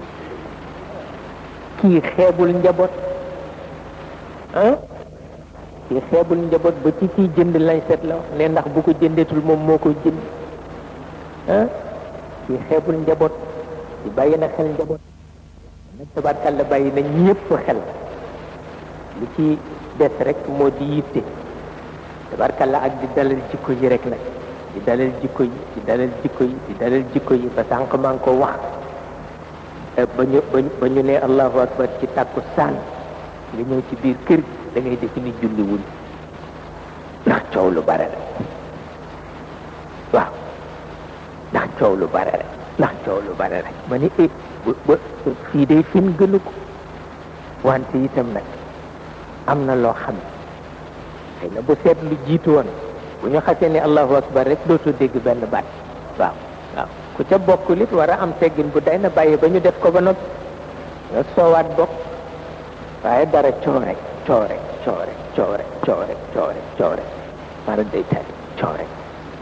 kii xeebul njaboot ah kii xeebul njaboot ba ci kii jënd lañset la wax ne ndax bu ko jëndeetul moom moo ko jënd ah kii xeebul njaboot di bàyyi na xel njaboot nag tabarkàlla bàyyi na ñëpp xel li ci des rek moo di yitte tabarkàlla ak di dalal jikko yi rek nag di dalal jikko yi di dalal jikko yi di dalal jikko yi ba sànq maa ngi ko wax ba ñu ba ñu ne allahu akbar ci tàkku saan nga ñëw ci biir kër gi da ngay def ni julliwul ndax coow lu bare rek waaw ndax coow lu bare rek ndax coow lu bare rek ma ni eh ba fii day fin gënu ko wante itam nag am na loo xam xëy na bu seet lu jiitu woon bu ñu xasee ne allahu akbar rek dootoo dégg benn baat waaw waaw ku ca bokkul it war a am teggin bu day na bàyyi ba ñu def ko ba noppi nga soowaat bokk waaye dara coo rek coo rek coo rek coo rek coo rek coo rek coo rek mara day tali coo rek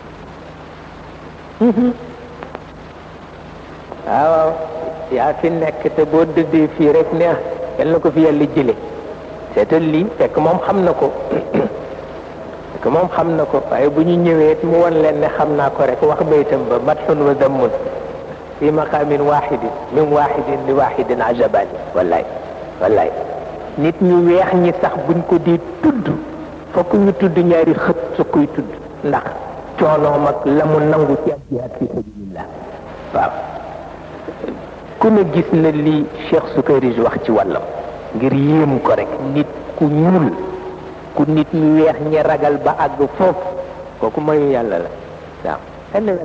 waaw waaw yaa fi nekk te boo dëddee fii rek neex yal na ko fi yàlla jële seetal lii fekk moom xam na ko fekk moom xam na ko waaye bu ñu ñëwee mu won leen ne xam naa ko rek wax baytam ba matxun wa dammun fi maqaamin waxidin min waxidin li waxidin ajabani wallaay wallaay nit ñu weex ñi sax buñ ko di tudd fokk ñu tudd ñaari xët su koy tudd ndax coonoom ak la mu nangu ci ak jihaad fi sabilillah waaw ku ne gis na li Cheikh Sukayrij wax ci wàllam ngir yéem ko rek nit ku ñuul ku nit ñu weex ñi ragal ba àgg foofu kooku mayu yàlla la waaw kenn rek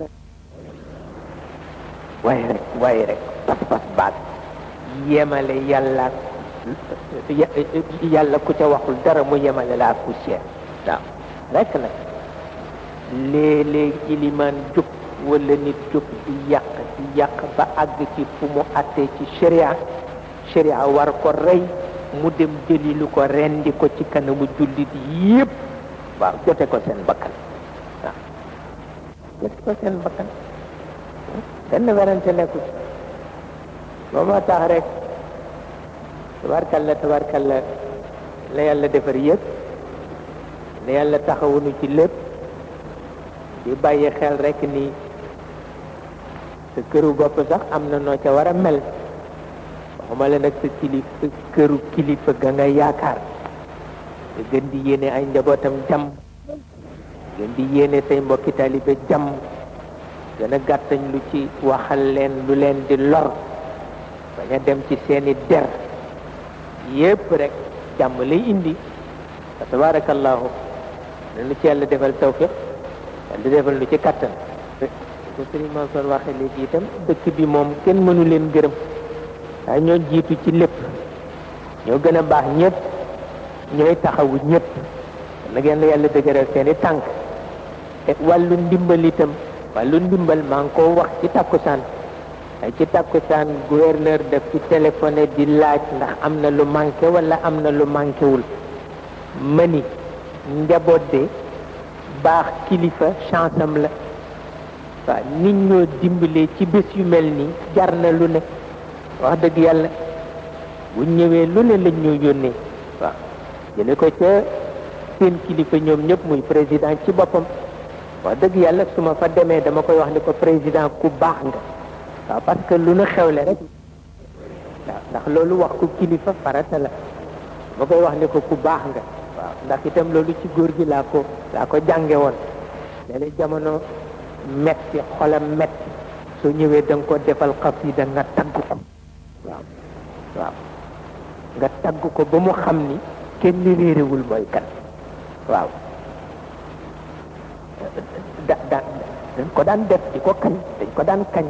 waaye rek waaye rek pas-pas baag yemale yàlla yàlla ku ca waxul dara mu yemale la ak poussière waaw rek nag léeg-léeg ilimaan jóg wala nit jóg di yàq di yàq ba àgg ci fu mu attee ci sharia sharia war ko rey mu dem jëli lu ko rendi ko ci kanamu jullit yépp waaw jote ko seen bakkan waaw jote ko seen bakkan benn werante nekku ci boo moo tax rek tabarkalla tabarkalla la yàlla defar yëpp la yàlla taxawunu ci lépp di bàyyi xel rek ni sa këru bopp sax am na noo ca war a mel waxuma la nag sa kilif sa këru kilifa ga nga yaakaar nga gën di yéene ay njabootam jàmm gën di yéene say mbokki taalibe jàmm gën a gàttañ lu ci waxal leen lu leen di lor bañ a dem ci seeni der yépp rek jàmm lay indi wa tabarakallahu lu ci yàlla defal tawfiq yàlla defal lu ci kattan ko sëriñ Mansour waxe léegi itam dëkk bi moom kenn mënu leen gërëm waaye ñoo jiitu ci lépp ñoo gën a baax ñëpp ñooy taxawu ñëpp na ngeen yàlla dëgëral seen i tànk te wàllu ndimbal itam wàllu ndimbal maa ngi koo wax ci takkusaan ay ci takkusaan gouverneur daf ci téléphoné di laaj ndax am na lu manqué wala am na lu manqué wul mani njaboot de baax kilifa chance am la waaw nit ñoo dimbalee ci bés yu mel nii jar na lu ne wax dëgg yàlla bu ñëwee lu ne lañ ñoo yónnee waaw jële ko ca seen kilifa ñoom ñëpp muy président ci boppam wax dëgg yàlla su ma fa demee dama koy wax ni ko président ku baax nga waaw parce que lu nu xewle rek waaw ndax loolu wax ko kilifa farata la ma koy wax ni ko ku baax nga waaw ndax itam loolu ci góor gi laa ko laa ko jànge woon léeg jamono metti xolam metti soo ñëwee da nga ko defal xasida nga tagg ko waaw waaw nga tagg ko ba mu xam ni kenn réerewul mooy kan waaw da da dañ ko daan def di ko kañ dañ ko daan kañ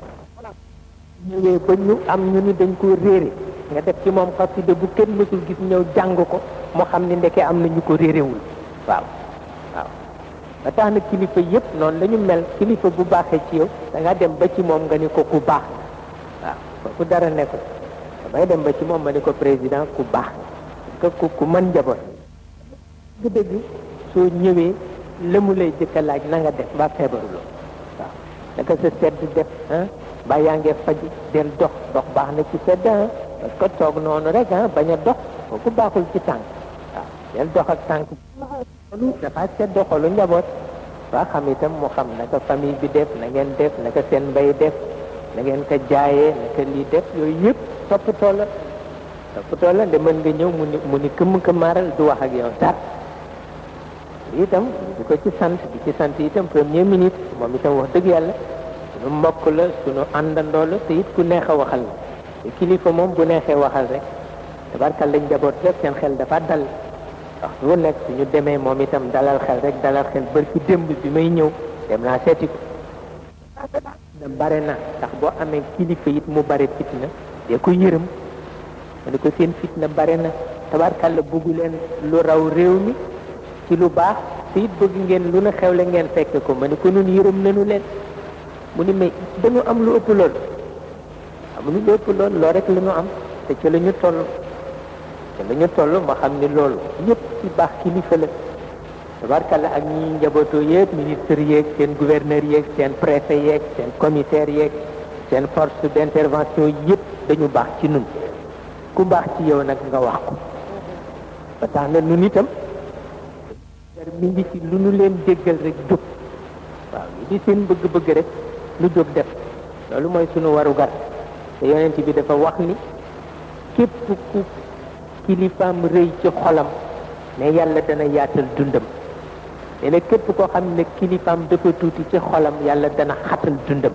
ñëwee ba ñu am ñu ni dañ ko réere nga def ci moom xasida bu kenn mësul gis ñëw jàng ko mu xam ni ndeke am na ñu ko réerewul waaw waaw ba tax na kilifa yëpp noonu la ñu mel kilifa bu baaxee ci yow da nga dem ba ci moom nga ni ko ku baax waaw kooku dara nekkul damay dem ba ci moom ma ni ko président ku baax parce que ku ku mën njaboot dëgg soo ñëwee la mu lay jëkk a laaj na nga def ba feebaruloo waaw naka sa sedd def ah ba yaa ngee faj del dox dox baax na ci sedd ah parce que toog noonu rek ah bañ a dox kooku baaxul ci tànk waaw del dox ak tànk loolu dafa sedd xolu njaboot waa xam itam mu xam naka famille bi def na ngeen def naka seen mbay def na ngeen ko jaayee naka lii def yooyu yëpp toppatoo la toppatoo la de mën nga ñëw mu ni mu ni këmm këmmaaral du wax ak yow dara itam di ko ci sant di ci sant itam premier ministre moom itam wax dëgg yàlla sunu mbokk la sunu àndandoo la te it ku neex a waxal la te kilifa moom bu neexee waxal rek tabarkal lañ njaboot rek seen xel dafa dal wax lu nekk suñu demee moom itam dalal xel rek dalal xel bër ci démb bi may ñëw dem naa seeti ko da bare na ndax boo amee kilifa it mu bare fitna dee ko yërëm ma ne ko seen fitna bare na tabarkal la buggu leen lu raw réew mi ci lu baax te it bëgg ngeen lu na xewle ngeen fekk ko ma ne ko nun yërëm nañu leen mu ni mais dañu am lu ëpp lool amuñu lu ëpp lool loo rek la ñu am te ci la ñu toll te la ñu toll ma xam ni loolu yëpp ci baax kilifa la tabarkalla ak ñi njabootoo yëpp ministre yeeg seen gouverneur yeeg seen préfet yeeg seen commissaire yeeg seen force d'intervention yëpp dañu baax ci nun ku baax ci yow nag nga wax ko ba tax na nun itam mi ngi ci lu nu leen déggal rek jóg waaw li di seen bëgg-bëgg rek lu jóg def loolu mooy sunu warugar te yonent bi dafa wax ni képp ku kilifaam rëy ci xolam ne yàlla dana yaatal dundam nee na képp koo xam ne kilifaam dafa tuuti ci xolam yàlla dana xatal dundam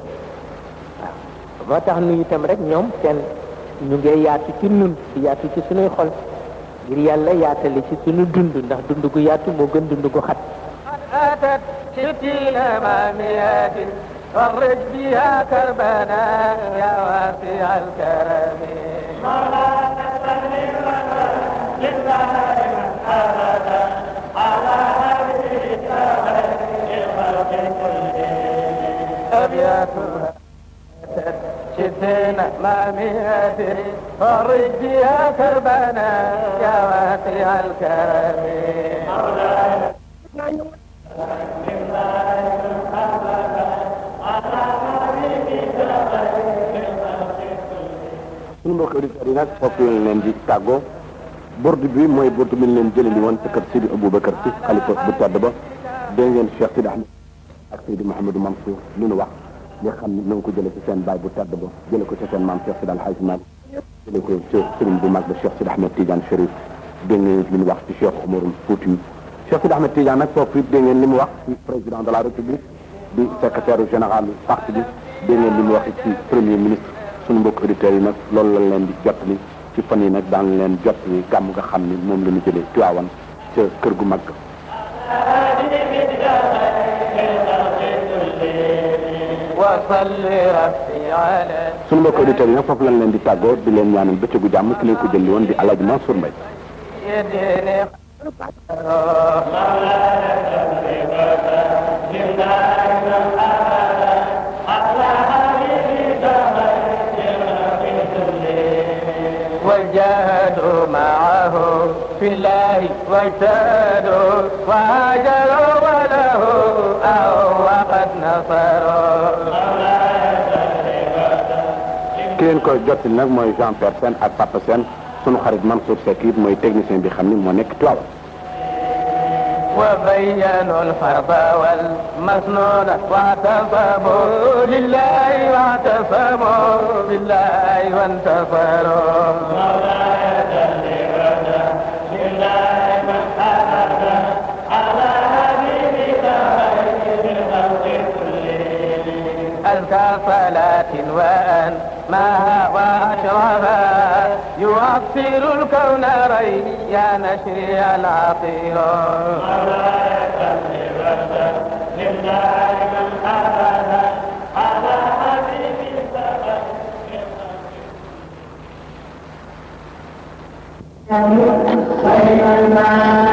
waaw moo tax nu itam rek ñoom seen ñu ngee yaatu ci nun di yaatu ci sunuy xol ngir yàlla yaatale ci sunu dund ndax dund gu yaatu moo gën dund gu xat أتت ستين ماميات فرج بها كربنا يا واسع الكرم مولانا صل لله من أبدا على حبيبك خير الخلق كلهم أبياتها أتت ستين ماميات فرج بها كربنا يا واسع الكرم مولانا suñu mbokk auditeurs yi nag foofu lañ leen di tàggoo burdu bi mooy burdu bi ñu leen jëlee woon ca kër Sidi Aboubacar si xalifa bu tedd ba dégg ngeen Cheikh Sidi Ahmed ak Sidi Mouhamadou Mansour li nu wax li xam ne na nga ko jëlee ci seen baay bu tedd ba jëlee ko ci seen maam Cheikh Sidi Alhaji Malick jëlee ko ci sëriñ bu mag ba Cheikh Sidi Ahmed Tidiane Chérif dégg ngeen li ñu wax ci Cheikh Omarul Fouti Cheikh Sidi Ahmed Tidiane nag foofu it dégg ngeen li mu wax ci président de la République di secrétaire général parti bi dégg ngeen li mu wax ci premier ministre sunu mbokk auditeurs yi nag loolu lañ leen di jottali ci fan yi nag daan leen jottali gàmm nga xam ni moom la ñu jëlee Tiwaawan ca kër gu mag وصل ربي على sunu mbokk auditeurs yi nag foofu lañ leen di tàggoo di leen ñaanal bëccëgu jàmm ki leen ko jëli woon di Alaaji Mansour Mbaye يدين وجاهدوا معه في الله واجتهدوا وهاجروا وله أو وقد نصروا ki leen ko jottali nag mooy Jean Pierre Sène ak Papa Sène sunu xarit Mansour Seck it mooy technicien bi xam ni moo nekk Tiwaawan وبينوا الفرض والمسنون واعتصموا لله واعتصموا بالله وانتصروا أزكى صلاة وأن ما وأشرفا يعطر الكون ريا نشري العطير Sayyidina